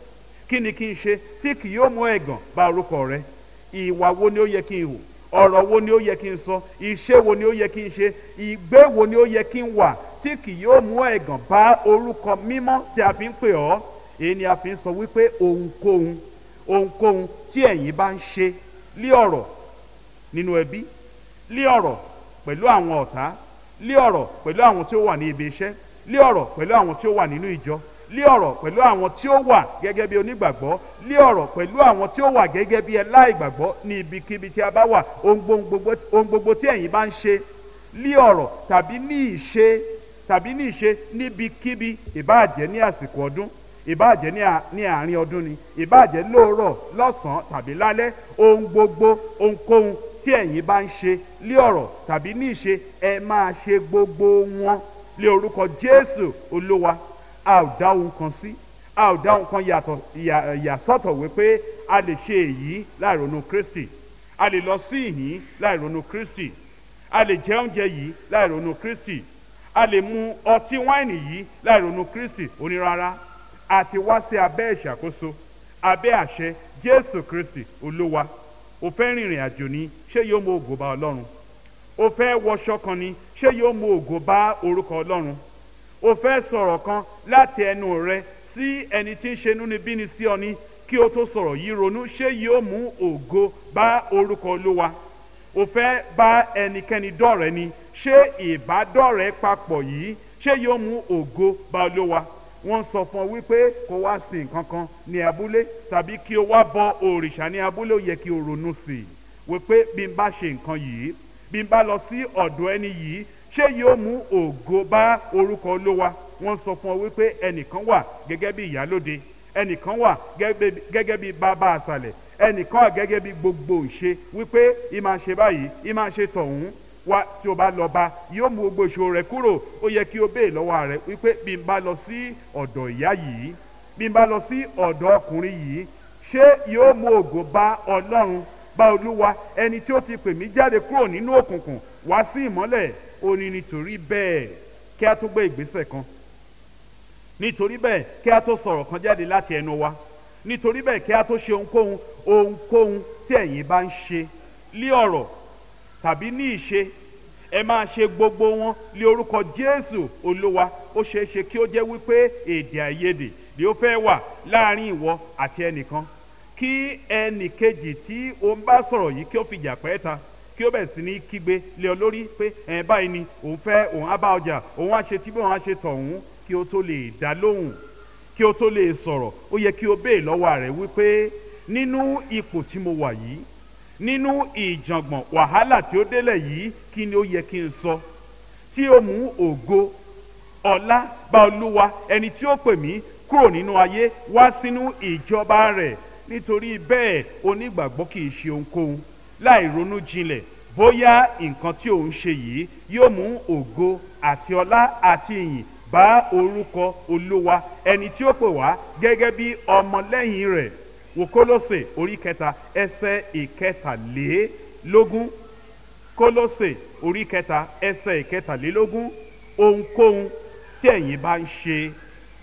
kí ni kí n ṣe tí kì yóò mú ẹ̀gàn bá orúkọ rẹ ìwà wo ni ó yẹ kí n hù ọ̀rọ̀ wo ni ó yẹ kí n sọ iṣẹ́ wo ni ó yẹ kí n ṣe ìgbé wo ni ó yẹ kí n wà tí kì yóò mú ẹ̀gàn bá orúkọ mímọ́ tí a fi ń pè ọ́ èyí ni a fi ń sọ wípé ohunkóhun ohunkóhun tí ẹ̀yin bá ń ṣe lé ọ̀rọ̀ nínú ẹbí lé ọ̀rọ̀ pẹ̀lú àwọn ọ̀tá lé ọ̀rọ̀ pẹ̀lú àwọn tí ó wà ní ibi iṣẹ́ lé ọ̀rọ̀ pẹ̀lú àwọn tí ó wà nínú ìjọ lé ọ̀rọ̀ pẹ̀lú àwọn tí ó wà gẹ́gẹ́ bí onígbàgbọ́ lé ọ̀rọ̀ pẹ̀lú àwọn tí ó wà gẹ́gẹ́ bí ẹláìgbàgbọ́ ní ibikíbi tí a bá wà ohun gbogbo ohun gbogbo tí ẹ̀yin bá ń ṣe lé ọ̀rọ̀ tàbí ní ìṣe tàbí ní ìṣe níbikíbi ìbáàjẹ́ ní àsìkò ọdún ìbáàjẹ́ ní à- ní àárín ọdún ni ìbáàjẹ́ lóòrọ̀ lọ́sàn-án tàbí lálẹ́ ohun gbogbo ohunkóhun tí ẹ̀yin bá ń ṣe lé ọ̀rọ̀ tàbí ní ìṣe ẹ máa ṣe gbogbo wọn lé orúkọ jésù olúwa a ò dá ohun kan sí a ò dá ohun kan yàtọ̀ yà- yàsọ́tọ̀ wípé a lè ṣe èyí láì ronú kristi a lè lọ sí ìhín láì ronú kristi a lè jẹ oúnjẹ yìí láì ronú kristi a lè mu ọtí wáìnì yìí láì ronú kristi onírárá a ti wá sí abẹ́ ìṣàkóso abẹ́ àṣẹ jésù kristi olúwa o fẹ́ rìnrìn àjò ni ṣé yóò mú ògo bá ọlọ́run o fẹ́ wọṣọ kan ni ṣé yóò mú ògo bá orúkọ ọlọ́run o fẹ́ sọ̀rọ̀ kan láti ẹnu rẹ sí ẹni tí ń ṣe inúnibíni sí ọ ní kí o tó sọ̀rọ̀ yìí ronú ṣé yóò mú ògo bá orúkọ olúwa o fẹ́ bá ẹnikẹ́ni dọ̀rẹ́ ni ṣé ìbádọ́rẹ́ papọ̀ yìí ṣé yóò mú ògo bá olúwa wọ́n sọ fún ọ wípé kó wá sí nǹkan kan ní abúlé tàbí kí o wá bọ òrìṣà ní abúlé ó yẹ kí o ronú sí i wípé bí n bá ṣe nǹkan yìí bí n bá lọ sí ọ̀dọ̀ ẹni yìí ṣé yóò mú ògo bá orúkọ olúwa wọ́n sọ fún ọ wípé ẹnìkan wà gẹ́gẹ́ bí ìyálóde ẹnìkan wà gẹ́gẹ́- gẹ́gẹ́ bí bàbá àṣàlẹ̀ ẹnìkan wà gẹ́gẹ́ bí gbogbo ìṣe wípé ìmáa ṣe báyìí ìmáa ṣe tọ̀hún wá tí o bá lọ bá yóò mú gbogbo ìṣòro rẹ kúrò ó yẹ kí o béè lọ́wọ́ rẹ wípé bí n bá lọ sí ọ̀dọ̀ ìyá yìí bí n bá lọ sí ọ̀dọ̀ ọkùnrin yìí ṣé yóò mú ògo bá ọlọ́run bá olúwa ẹni tí ó ti pè mí jáde kúrò nínú òkùnkùn wá sí ìmọ́lẹ̀ ó ní nítorí bẹ́ẹ̀ kí a tó gbé ìgbésẹ̀ kan nítorí bẹ́ẹ̀ kí a tó sọ̀rọ̀ kan jáde láti ẹnu wa nítorí bẹ́ẹ̀ kí a tó ṣe ohunkóhun ohunkóhun tí ẹ̀yin bá ń ṣe lé ọ̀rọ̀ tàbí ní ìṣe ẹ máa ṣe gbogbo wọn lé orúkọ jésù olúwa ó ṣeé ṣe kí ó jẹ́ wípé èdè àìyedè ni ó fẹ́ wà láàrin ìwọ àti ẹnìkan kí ẹnì kejì tí o ń bá sọ̀rọ̀ yìí kí ó fìjà pẹ́ ta kí ó bẹ̀ sí ní kígbe lé ọ lórí pé ẹ̀ báyìí ni òun fẹ́ òun á bá ọjà òun á ṣe tí bí òun á ṣe tọ̀hún kí ó tó lè dá lóhùn kí ó tó lè sọ̀rọ̀ ó yẹ kí o béè lọ́wọ́ rẹ̀ wípé nínú ipò tí mo wà yìí nínú ìjàngbọ̀n wàhálà tí ó délẹ̀ yìí kí ni ó yẹ kí n sọ tí ó mú ògo ọlá bá olúwa ẹni tí ó pè mí kúrò nínú ayé wá sínú ìjọba rẹ̀ nítorí bẹ́ẹ̀ onígbàgbọ́ kì í ṣe ohunkóhun láì ronú jinlẹ̀ bóyá nǹkan tí òun ṣe yìí yóò mú ògo àti ọlá àti ìyìn bá orúkọ olúwa ẹni tí ó pè wá gẹ́gẹ́ bí ọmọlẹ́yìn rẹ̀ wò kólósè orí kẹta ẹsẹ̀ ìkẹtàlélógún kólósè orí kẹta ẹsẹ̀ ìkẹtàlélógún ohunkóhun tí ẹ̀yin bá ń ṣe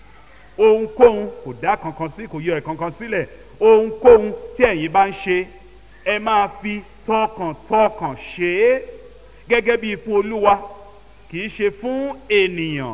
ohunkóhun kò dá kankan sí kò yọ ẹ̀ kankan sílẹ̀ ohunkóhun tí ẹ̀yin bá ń ṣe ẹ máa fi tọkàntọkàn ṣe é gẹ́gẹ́ bí fún olúwa kì í ṣe fún ènìyàn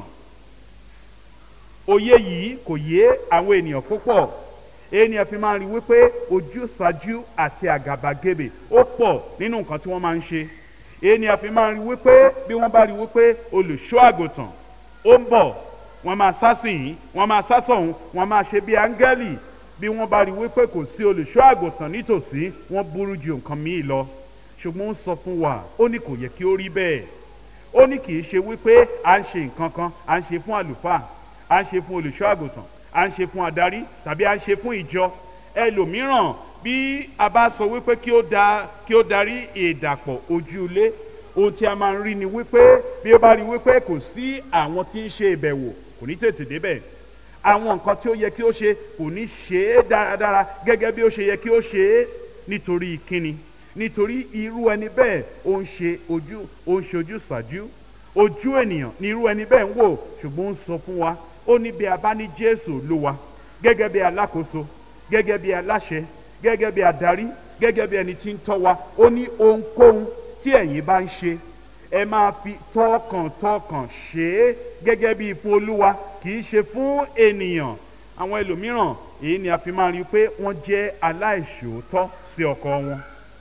òye yìí kò yé àwọn ènìyàn púpọ̀ ènìyàn fi máa ń rí wípé ojúsàájú àti àgàbàgebè ó pọ̀ nínú nǹkan tí wọ́n máa ń ṣe ènìyàn fi máa ń rí wípé bí wọ́n bá rí wípé olùṣọ́ àgùntàn ó ń bọ̀ wọ́n máa sá sí yìí wọ́n máa sá sọ̀hún wọ́n máa ṣe bí áńgẹ́lì bí wọ́n bá rí wípé kò sí olùṣọ́ àgùntàn nítòsí wọ́n burú ju nǹkan míì lọ ṣùgbọ́n ó sọ fún wa ó ní kò yẹ kí ó rí bẹ́ẹ̀ ó ní kì í ṣe wípé à ń ṣe nǹkan kan à ń ṣe fún àlùfáà à ń ṣe fún olùṣọ́ àgùntàn à ń ṣe fún adarí tàbí à ń ṣe fún ìjọ ẹlòmíràn bí a bá sọ wípé kí ó da kí ó darí ìdàpọ̀ ojú ilé ohun tí a máa ń rí ni wípé bí ó bá rí wípé kò sí àwọn tí ń ṣe ìbẹ̀wò kò ní tètè débẹ̀ àwọn nǹkan tí ó yẹ kí ó ṣe kò ní ṣe é dáradára gẹ́gẹ́ bí ó ṣe yẹ kí ó ṣe é nítorí kíni nítorí irú ẹni bẹ́ẹ̀ ó ń ṣe ojú ó ń ṣe ojú ṣáájú ojú ènìyàn ni irú ẹni bẹ́ẹ̀ ń wò ṣùgbọ́n ó ń sọ fún wa ó ní bí a bá ní jésù olúwa gẹ́gẹ́ bí alákòóso gẹ́gẹ́ bí aláṣẹ gẹ́gẹ́ bí adarí gẹ́gẹ́ bí ẹni tí ń tọ́ wa ó ní ohunkóhun tí ẹ̀yin bá ń ṣe ẹ máa fi tọkàntọkàn ṣe é gẹ́gẹ́ bí fún olúwa kì í ṣe fún ènìyàn àwọn ẹlòmíràn èyí ni a fi máa rí i pé wọ́n jẹ́ aláìṣòótọ́ sí ọkọ wọn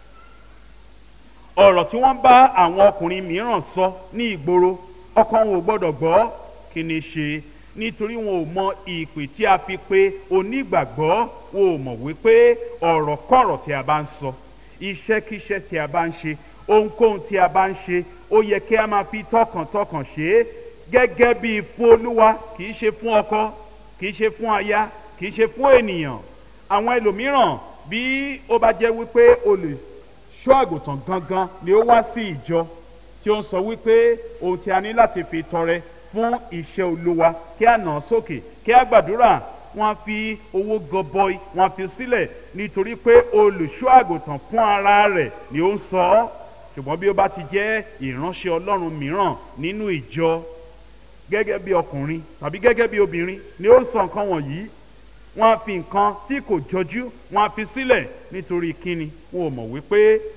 ọ̀rọ̀ tí wọ́n bá àwọn ọkùnrin mìíràn sọ ní ìgboro ọkọ wọn ò gbọ́dọ̀ gbọ́ kí ni ṣe nítorí wọn ò mọ ìpè tí a fi pe onígbàgbọ́ wọn ò mọ̀ wípé ọ̀rọ̀ kọ̀rọ̀ tí a bá ń sọ iṣẹ́kíṣẹ́ tí a bá ń ṣe ohunkóhun tí a bá ń ṣe ó yẹ kí a máa fi tọkàntọkàn ṣe é gẹ́gẹ́ bí fún olúwa kì í ṣe fún ọkọ kì í ṣe fún aya kì í ṣe fún ènìyàn àwọn ẹlòmíràn bí ó bá jẹ́ wípé olùṣọ́ àgùntàn gangan ni ó wá sí ìjọ tí ó ń sọ wípé ohun tí a ní láti fi tọrẹ fún iṣẹ́ olúwa kí a nà án sókè kí a gbàdúrà wọ́n á fi owó gọbọi wọ́n á fi sílẹ̀ nítorí pé olùṣọ́ àgùntàn fún ara rẹ̀ ni ó ń sọ ọ́ ṣùgbọ́n bí ó bá ti jẹ́ ìránṣẹ́ ọlọ́run mìíràn nínú ìjọ gẹ́gẹ́ bí ọkùnrin tàbí gẹ́gẹ́ bí obìnrin ni ó ń sọ nǹkan wọ̀nyí wọ́n á fi nǹkan tí kò jọjú wọ́n á fi sílẹ̀ nítorí kíni wọn ò mọ̀ wípé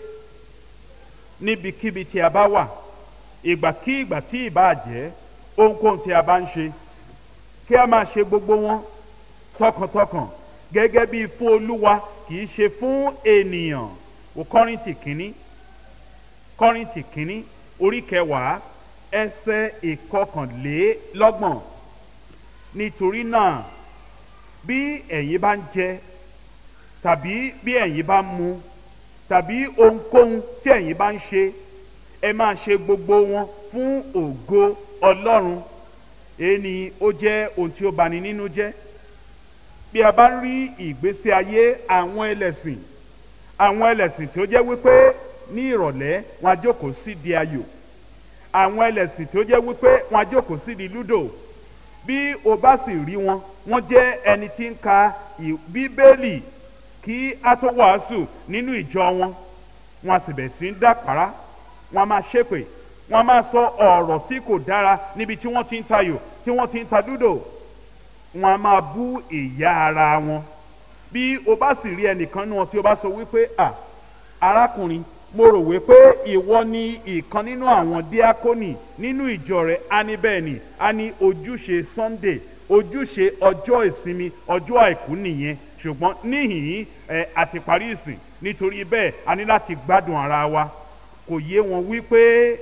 níbikíbi tí a bá wà ìgbàkígbà tí ìbá jẹ́ ohunkóhun tí a bá ń ṣe kí a máa ṣe gbogbo wọn tọkàntọkàn gẹ́gẹ́ bí fún olúwa kì í ṣe fún ènìyàn o kọ́rìntì kínní kọ́rìntì kínní orí kẹwàá ẹsẹ̀ ìkọkànlélọ́gbọ̀n nítorí náà bí ẹ̀yin bá ń jẹ tàbí bí ẹ̀yin bá ń mu tàbí ohunkóhun tí ẹ̀yin bá ń ṣe ẹ máa ṣe gbogbo wọn fún ògo ọlọ́run èyí ni ó jẹ́ ohun tí ó bani nínú jẹ́ bí a bá ń rí ìgbésí ayé àwọn ẹlẹ́sìn àwọn ẹlẹ́sìn tí ó jẹ́ wípé ní ìrọ̀lẹ́ wọn á jókòó sí di ayò àwọn ẹlẹ́sìn tí ó jẹ́ wípé wọn á jókòó sí di lúdò bí o bá sì rí wọn wọ́n jẹ́ ẹni tí ń ka bíbélì kí a tó wàásù nínú ìjọ wọn wọn a sì bẹ̀ sí ń dàpárá wọn a máa ṣépè wọn a máa sọ ọ̀rọ̀ tí kò dára níbi tí wọ́n ti ń tayò tí wọ́n ti ń ta lúdò wọn a máa bú ìyá ara wọn bí o bá sì rí ẹnìkan nínú wọn tí o bá sọ wípé à arákùnrin mo rò wípé ìwọ ni ìkan nínú àwọn díákónì nínú ìjọ rẹ á ní bẹ́ẹ̀ ni á ní ojúṣe sunday ojúṣe ọjọ́ ìsinmi ọjọ́ àìkú nìyẹn ṣùgbọ́n níhìn ẹ àti parí ìsìn nítorí bẹ́ẹ̀ a ní láti gbádùn ara wa kò yé wọn wípé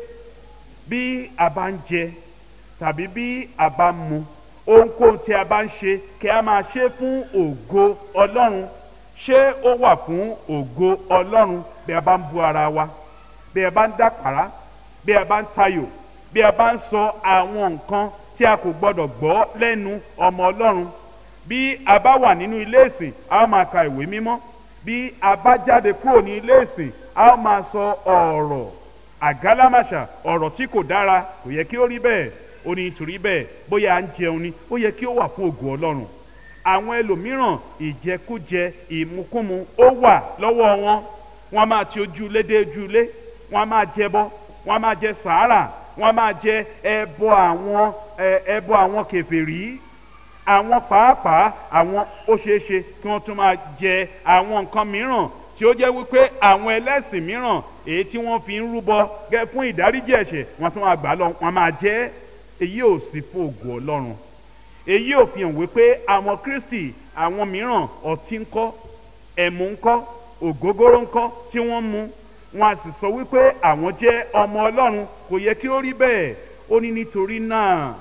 bí a bá ń jẹ tàbí bí a bá ń mu ohunkóhun tí a bá ń ṣe kí a máa ṣe fún ògo ọlọ́run ṣé ó wà fún ògo ọlọ́run bí a bá ń bu ara wa bí a bá ń dàpàrà bí a bá ń tayò bí a bá ń sọ àwọn nǹkan tí a kò gbọdọ̀ gbọ́ lẹ́nu ọmọ ọlọ́run bí a bá wà nínú ilé ìsìn a ó máa ka ìwé mímọ́ bí a bá jáde kúrò ní ilé ìsìn a ó máa sọ ọ̀rọ̀ àgálámàṣà ọ̀rọ̀ tí kò dára kò yẹ kí ó rí bẹ́ẹ̀ ó ní nítorí bẹ́ẹ̀ bóyá à ń jẹun ni ó yẹ kí ó wà fún ògo ọlọ́run àwọn ẹlòmíràn ìjẹkújẹ ìmukúmu ó wà lọ́wọ́ wọn wọ́n máa ti ojúlé dé ojúlé wọ́n máa jẹbọ wọ́n máa jẹ sàárà wọ́n máa jẹ ẹbọ àwọn ẹbọ àwọn kèfèrí àwọn pàápàá àwọn ó ṣeé ṣe kí wọ́n tún máa jẹ àwọn nǹkan mìíràn tí ó jẹ́ wípé àwọn ẹlẹ́sìn mìíràn èyí tí wọ́n fi ń rúbọ gẹ́ fún ìdáríjì ẹ̀ṣẹ̀ wọ́n tún máa gbà lọ wọ́n máa jẹ èyí ò sí fún ògo ọlọ́run èyí ò fi hàn wípé àwọn kristi àwọn mìíràn ọtí ńkọ́ ẹ̀mú ńkọ́ ògógóró ńkọ́ tí wọ́n mu wọn a sì sọ wípé àwọn jẹ́ ọmọ ọlọ́run kò yẹ kí ó rí bẹ́ẹ̀ ó ní nítorí náà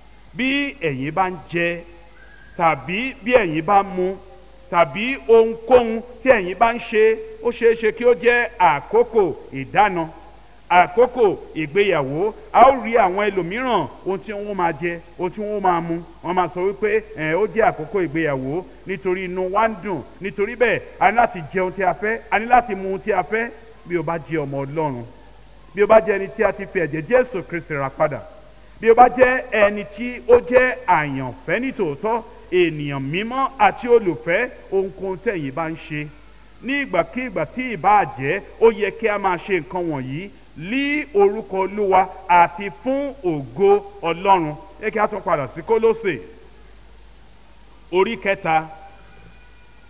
bí ẹ̀yin bá ń jẹ tàbí bí ẹ̀yin bá mu tàbí ohunkóhun tí ẹ̀yin bá ń ṣe ó ṣeé ṣe kí ó jẹ́ àkókò ìdáná àkókò ìgbéyàwó a ó rí àwọn ẹlòmíràn ohun tí wọ́n máa jẹ ohun tí wọ́n máa mu wọ́n máa sọ wípé ẹ̀ ó jẹ́ àkókò ìgbéyàwó nítorí inú wa ń dùn nítorí bẹ́ẹ̀ a ní láti jẹ ohun tí a fẹ́ a ní láti mu ohun tí a fẹ́ bí o bá jẹ́ ọmọ ọlọ́run bí o bá jẹ́ ẹni tí a ti fi ẹ̀jẹ̀ jésù kristi rà padà bí o bá jẹ́ ẹni tí ó jẹ́ àyànfẹ́ nítòótọ́ ènìyàn mímọ́ àti olùfẹ́ ohunkóhun tẹ̀yìn bá ń ṣe ní ìgbàkigbà tí ìbá jẹ́ ó yẹ kí a máa ṣe nǹkan wọ̀nyí lí orúkọ olúwa àti fún ògo ọlọ́run yẹ kí a tún padà sí kólósè orí kẹta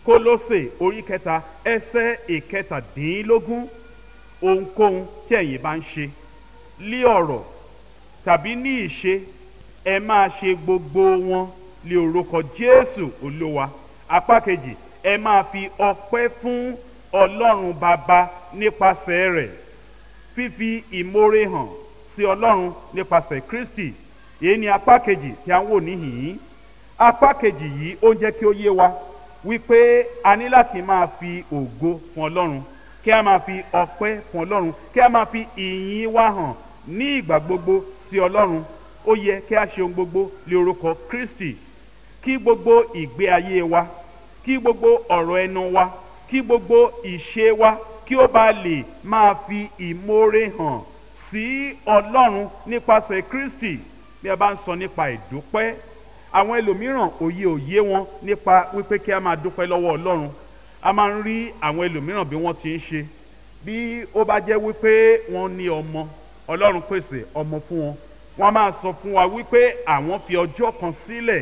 kólósè orí kẹta ẹsẹ̀ ìkẹtàdínlógún ohunkóhun tí ẹ̀yin bá ń ṣe lí ọ̀rọ̀ tàbí ní ìṣe ẹ máa ṣe gbogbo wọn lé orúkọ jésù olúwa apá kejì ẹ máa fi ọpẹ́ fún ọlọ́run bàbá nípasẹ̀ rẹ̀ fífi ìmoore hàn sí ọlọ́run nípasẹ̀ kristi èyí ni apá kejì tí a ń wò níhìn-ín apá kejì yìí ó ń jẹ́ kí ó yé wa wípé a ní láti máa fi ògo fún ọlọ́run kí a máa fi ọpẹ́ fún ọlọ́run kí a máa fi ìyìn wa hàn ní ìgbà gbogbo sí ọlọ́run ó yẹ kí a ṣe ohun gbogbo lé orúkọ kristi kí gbogbo ìgbé ayé wa kí gbogbo ọ̀rọ̀ ẹnu wa kí gbogbo ìṣe wa kí ó bá lè máa fi ìmoore hàn sí ọlọ́run nípasẹ̀ kristi bí a bá ń sọ nípa ìdúpẹ́ àwọn ẹlòmíràn òye òye wọn nípa wípé kí a máa dúpẹ́ lọ́wọ́ ọlọ́run a máa ń rí àwọn ẹlòmíràn bí wọ́n ti ń ṣe bí ó bá jẹ́ wípé wọ́n ní ọmọ ọlọ́run pèsè ọmọ fún wọn wọ́n máa sọ fún wa wípé àwọn fi ọjọ́ kan sílẹ̀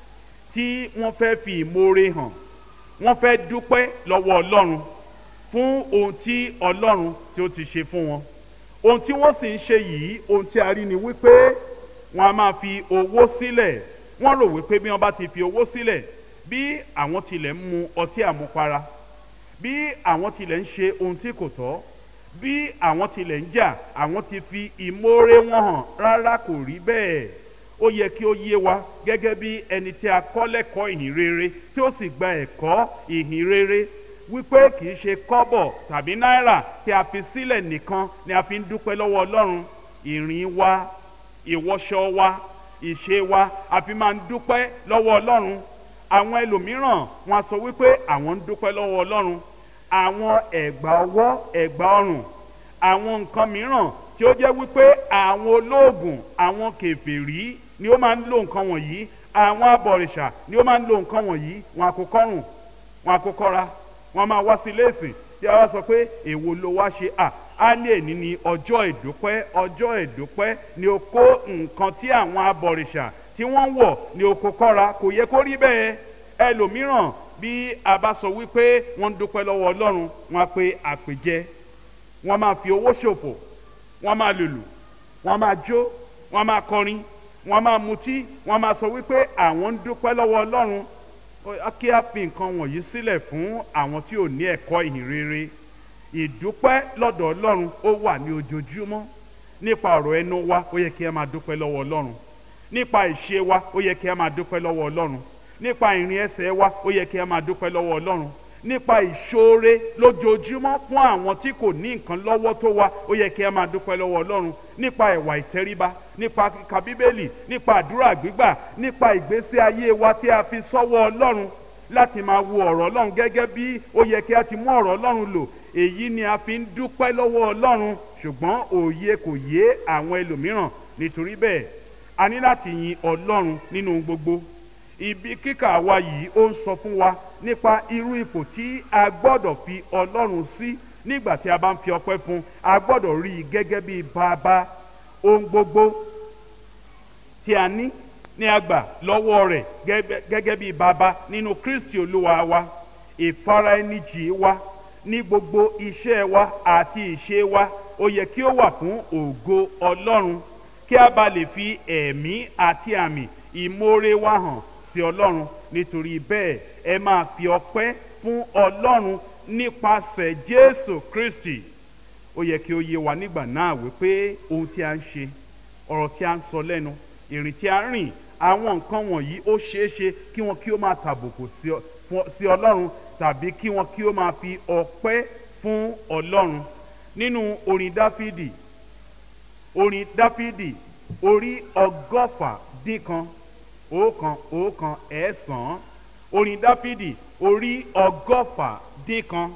tí wọ́n fẹ́ fi ìmoore hàn wọ́n fẹ́ dúpẹ́ lọ́wọ́ ọlọ́run fún ohun tí ọlọ́run tí ó ti ṣe fún wọn ohun tí wọ́n sì ń ṣe yìí ohun tí a rí ni wípé wọ́n á máa fi owó sílẹ̀ wọ́n rò wípé bí wọ́n bá ti fi owó sílẹ̀ bí àwọn tilẹ̀ ń mu ọtí àmupara bí àwọn tilẹ̀ ń ṣe ohun tí kò tọ́ bí àwọn tilẹ̀ ń jà àwọn ti fi ìmoore wọn hàn rárá kò rí bẹ́ẹ̀ ó yẹ kí ó yé wa gẹ́gẹ́ bí ẹni tí a kọ́ lẹ́kọ̀ọ́ ìhìn rere tí ó sì gba ẹ̀kọ́ ìhìn rere wípé kì í ṣe kọ́bọ̀ tàbí náírà tí a fi sílẹ̀ nìkan ni a fi ń dúpẹ́ lọ́wọ́ ọlọ́run ìrìn wa ìwọṣọ wa ìṣe wa a fi máa ń dúpẹ́ lọ́wọ́ ọlọ́run àwọn ẹlòmíràn wọn a sọ wípé àwọn ń dúpẹ́ lọ́wọ́ ọlọ́run àwọn ẹ̀gbà ọwọ́ ẹ̀gbà ọrùn àwọn nǹkan mìíràn tí ó jẹ́ wípé àwọn olóògùn àwọn kèfèrí ni ó máa ń lo nǹkan wọ̀nyí àwọn abọ̀rìṣà ni ó máa ń lo nǹkan wọ̀nyí wọn àkókọ́rùn wọn àkókọ́ra wọn máa wá sí léèsì tí a wá sọ pé èwo ló wá ṣe à á ní èní ní ọjọ́ ìdúpẹ́ ọjọ́ ìdúpẹ́ ni ó kó nǹkan tí àwọn abọ̀rìṣà tí wọ́n wọ̀ ní oko kọ́ra kò yẹ kó rí bẹ́ẹ̀ ẹlòmíràn bí a bá sọ wípé wọ́n ń dúpẹ́ lọ́wọ́ ọlọ́run wọn á pe àpèjẹ wọ́n máa fi owó ṣòfò wọ́n máa lùlù wọ́n máa jó wọ́n máa kọrin wọ́n máa mutí wọ́n máa sọ wípé àwọn ń dúpẹ́ lọ́wọ́ ọlọ́run kí a fi nǹkan wọ̀nyí sílẹ̀ fún àwọn tí ò ní ẹ̀kọ́ ìhìn rere ìdúpẹ́ lọ́dọ̀ ọlọ́run ó wà ní ojoojúmọ́ nípa ọ̀rọ̀ ẹnu wa ó yẹ kí a máa dúpẹ́ lọ́wọ́ ọlọ́run nípa ìṣe wa ó yẹ kí a máa dúpẹ́ lọ́wọ́ ọlọ́run nípa ìrìn ẹsẹ̀ wa ó yẹ kí a máa dúpẹ́ lọ́wọ́ ọlọ́run nípa ìṣoore lójoojúmọ́ fún àwọn tí kò ní nǹkan lọ́wọ́ tó wa ó yẹ kí a máa dúpẹ́ lọ́wọ́ ọlọ́run nípa ẹ̀wà ìtẹríba nípa kíka bíbélì nípa àdúrà gbígbà nípa ìgbésí ayé wa tí a fi sọ́wọ́ ọlọ́run láti máa wo ọ̀rọ̀ ọlọ́run gẹ́gẹ́ bí ó yẹ kí a ti mú ọ̀rọ̀ ọlọ́run lò èyí ni a fi ń dúpẹ́ lọ́wọ́ ọlọ́run ṣùgbọ́n òye kò yé àwọn ẹlòmíràn nítorí bẹ́ẹ̀ a ní láti yin ọlọ́run nínú gbogbo ibi kíkà wa yìí ó ń sọ fún wa nípa irú ipò tí a gbọ́dọ̀ fi ọlọ́run sí nígbà tí a bá ń fi ọpẹ́ fún a gbọ́dọ̀ rí i gẹ́gẹ́ bí bàbá ohun gbogbo tí a ní ní àgbà lọ́wọ́ rẹ̀ gẹ́gẹ́ bí bàbá nínú kristi olúwa wa ìfaraẹnijì wa ní gbogbo iṣẹ́ wa àti ìṣe wa ó yẹ kí ó wà fún ògo ọlọ́run kí a bá lè fi ẹ̀mí àti àmì ìmoore wa hàn sí ọlọ́run nítorí bẹ́ẹ̀ ẹ máa fi ọpẹ́ fún ọlọ́run nípasẹ̀ jésù kristi ó yẹ kí ó yé wa nígbà náà wípé ohun tí a ń ṣe ọ̀rọ̀ tí a ń sọ lẹ́nu ìrìn tí a ń rìn àwọn nǹkan wọ̀nyí ó ṣeé ṣe kí wọn kí ó máa tàbùkù sí ọlọ́run tàbí kí wọn kí ó máa fi ọpẹ́ fún ọlọ́run nínú orin dáfídì orin dáfídì orí ọgọ́fà dín kan ọ̀kan ọ̀kan ẹ̀ẹ́sàn orin dáfídì orí ọgọ́fà dín kan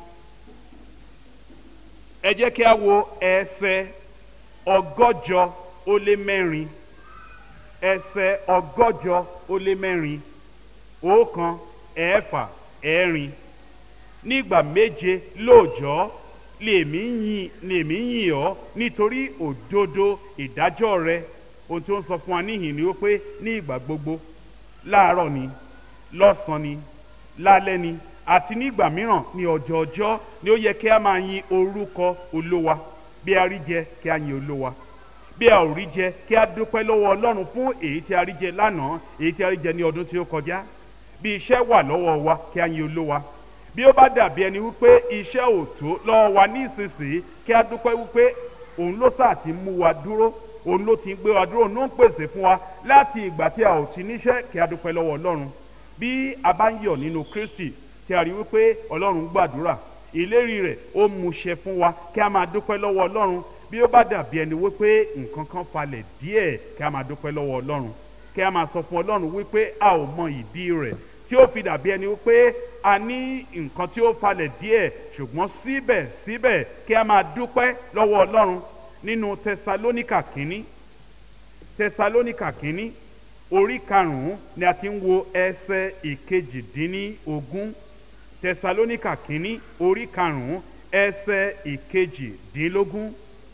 ẹ jẹ́ kí a wo ẹsẹ̀ ọgọ́jọ ó lé mẹ́rin ẹsẹ̀ ọgọ́jọ ó lé mẹ́rin ọ̀kan ẹ̀ẹ́fà ẹ̀rin nígbà méje lóòjọ́ lèmi yìn lèmi yìn ọ́ nítorí òdodo ìdájọ́ rẹ ohun tí ó ń sọ fún wa níhìn ni ó pé ní ìgbà gbogbo láàárọ̀ ni lọ́sàn-án ni lálẹ́ ni àti nígbà mìíràn ní ọjọ́ ọjọ́ ni ó yẹ kí a máa yin orúkọ olówa bí a rí jẹ kí a yin olówa bí a ò rí jẹ kí a dúpẹ́ lọ́wọ́ ọlọ́run fún èyí tí a rí jẹ lánàá èyí tí a rí jẹ ní ọdún tí ó kọjá bí iṣẹ́ wà lọ́wọ́ wa kí a yin olówa bí ó bá dàbí ẹni wípé iṣẹ́ ò tó lọ́wọ́ wa ní ìsinsìnyí kí a dúpẹ́ wípé òun ló sáà ti mú wa dúró òun ló ti ń gbé wa dúró òun ló ń pèsè fún wa láti ìgbà tí a ò ti níṣẹ́ kí a dúpẹ́ lọ́wọ́ ọlọ́run bí a bá ń yọ̀ nínú kristi tí a rí wípé ọlọ́run gbàdúrà ìlérí rẹ̀ ó múṣẹ fún wa kí a máa dúpẹ́ lọ́wọ́ ọlọ́run bí ó bá dàbí ẹni wípé nǹkan kan falẹ̀ díẹ̀ kí a máa dúpẹ́ lọ́wọ́ ọlọ́run kí a máa sọ fún ọlọ́run wípé a ò mọ ìdí rẹ̀ tí ó fi dàbí ẹni wípé a ní nǹkan tí ó falẹ̀ díẹ̀ ṣùgbọ́n síbẹ̀síbẹ̀ kí a máa dúpẹ́ lọ́wọ́ ọlọ́run nínú tẹsalónìkà kínní tẹsalónìkà kínní orí karùn-ún ni a ti ń wo ẹsẹ̀ ìkejìdínní ogún tẹsalónìkà kínní orí karùn-ún ẹsẹ̀ ìkejìdínlógún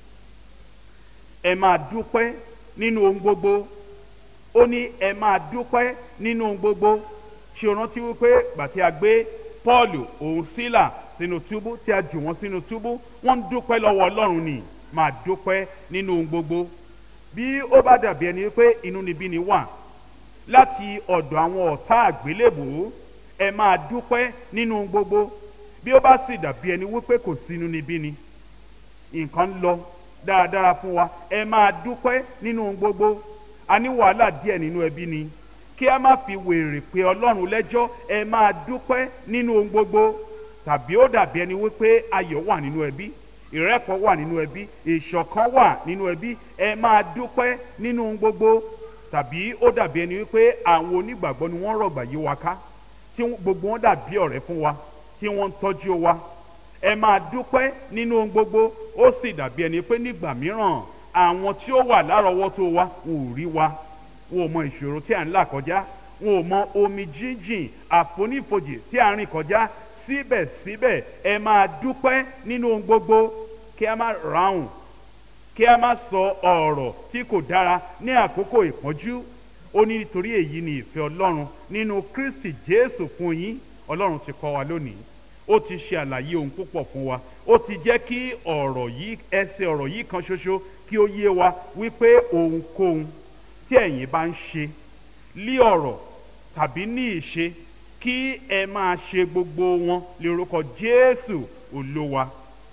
ẹ máa dúpẹ́ nínú ohun gbogbo ó ní ẹ máa dúpẹ́ nínú ohun gbogbo ṣe o rántí wípé gbàtí a gbé Pọ́ọ̀lù òun sílà sínú túbú tí a jù wọ́n sínú túbú wọ́n ń dúpẹ́ lọ́wọ́ Ọlọ́run ni máa dúpẹ́ nínú ohun gbogbo bí ó bá dàbí ẹni wípé inúnibíni wà láti ọ̀dọ̀ àwọn ọ̀tá àgbélébùú ẹ máa dúpẹ́ nínú ohun gbogbo bí ó bá sì dàbí ẹni wípé kò sí inúnibíni nǹkan ń lọ dáradára fún wa ẹ máa dúpẹ́ nínú ohun gbogbo a ní wàhálà díẹ̀ nínú ẹbí ni kí a má fi wèrè pé ọlọ́run lẹ́jọ́ ẹ máa dúpẹ́ nínú ohun gbogbo tàbí ó dàbí ẹni wípé ayọ̀ wà nínú ẹbí ìrẹ́pọ̀ wà nínú ẹbí ìṣọ̀kan wà nínú ẹbí ẹ máa dúpẹ́ nínú ohun gbogbo tàbí ó dàbí ẹni wípé àwọn onígbàgbọ́ ni wọ́n rọ̀gbà yí wa ká tí gbogbo wọn dàbí ọ̀rẹ́ fún wa tí wọ́n ń tọ́jú wa ẹ máa dúpẹ́ nínú ohun gbogbo ó sì dàbí ẹni pé nígbà mìíràn àwọn tí ó wà lárọ̀ọ́wọ́tó wa wọn ò rí wa wọn ò mọ ìṣòro tí à ń là kọjá wọn ò mọ omi jíjìn àfonífojì tí à ń rìn kọjá síbẹ̀síbẹ̀ ẹ máa dúpẹ́ nínú ohun gbogbo kí a má ráhùn kí a má sọ ọ̀rọ̀ tí kò dára ní àkókò ìpọ́njú ó ní nítorí èyí ni ìfẹ́ ọlọ́run nínú Kristi Jésù fún yín ọlọ́run ti kọ́ wa lónìí ó ti ṣe àlàyé ohun púpọ̀ fún wa ó ti jẹ́ kí ọ̀rọ̀ yìí ẹsẹ̀ ọ̀rọ̀ yìí kan ṣoṣo kí ó yé wa wípé ohunkóhun tí ẹ̀yin bá ń ṣe lí ọ̀rọ̀ tàbí ní ìṣe kí ẹ máa ṣe gbogbo wọn lórúkọ Jésù Olúwa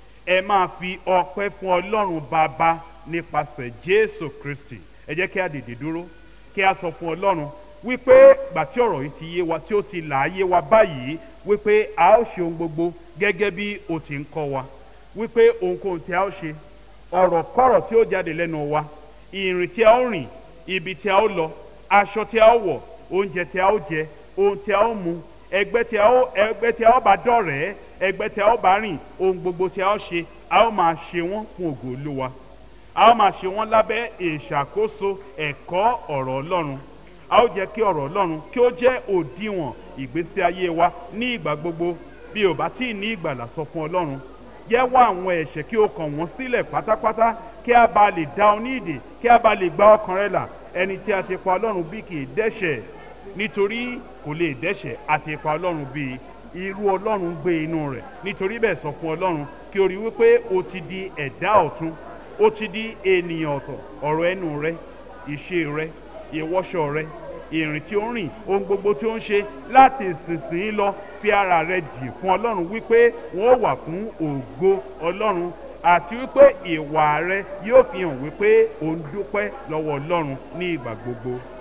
ẹ máa fi ọpẹ́ fún Ọlọ́run Bàbá nípasẹ̀ Jésù Kristi ẹ jẹ́ kí a dìde dúró kí a sọ fún Ọlọ́run wípé gbà tí ọ̀rọ̀ yìí ti yé wa tí ó ti là á yé wa báyìí wípé a ó ṣe ohun gbogbo gẹ́gẹ́ bí o ti ń kọ́ wa wípé ohunkóhun tí a ó ṣe ọ̀rọ̀ kọ́rọ̀ tí ó jáde lẹ́nu wa ìrìn tí a ó rìn ibi tí a ó lọ aṣọ tí a ó wọ̀ oúnjẹ tí a ó jẹ ohun tí a ó mu ẹgbẹ́ tí a ó ẹgbẹ́ tí a ó bá dọ̀rẹ́ ẹgbẹ́ tí a ó bá rìn ohun gbogbo tí a ó ṣe a ó máa ṣe wọ́n fún ògo Olúwa a ó máa ṣe wọ́n lábẹ́ ìṣàkóso ẹ̀kọ́ ọ̀rọ̀ Ọlọ́run a ó jẹ́ kí ọ̀rọ̀ Ọlọ́run kí ó jẹ́ òdiwọ̀n ìgbésí ayé wa ní ìgbà gbogbo bí o bá tí ì ní ìgbàlà sọ fún Ọlọ́run jẹ́wọ́ àwọn ẹ̀ṣẹ̀ kí o kàn wọ́n sílẹ̀ pátápátá kí a bá lè dá ọ ní ìdè kí a bá lè gba ọkàn rẹ là ẹni tí a ti pa Ọlọ́run bí kì í dẹ́ṣẹ̀ nítorí kò lè dẹ́ṣẹ̀ a ti pa Ọlọ́run bí irú Ọlọ́run gbé inú rẹ̀ nítorí bẹ́ẹ̀ sọ fún Ọlọ́run kí o rí wípé o ti di ẹ̀dá ọ̀tun o ti di ènìyàn ọ̀tọ̀ ọ̀rọ̀ ẹnu rẹ ìṣe rẹ ìwọṣọ rẹ ìrìn tí ó ń rìn ohun gbogbo tí ó ń ṣe láti ìsinsìnyí lọ fi ara rẹ jì fún Ọlọ́run wípé wọ́n wà fún ògo Ọlọ́run àti wípé ìwà rẹ yóò fi hàn wípé ò ń dúpẹ́ lọ́wọ́ Ọlọ́run ní ìgbà gbogbo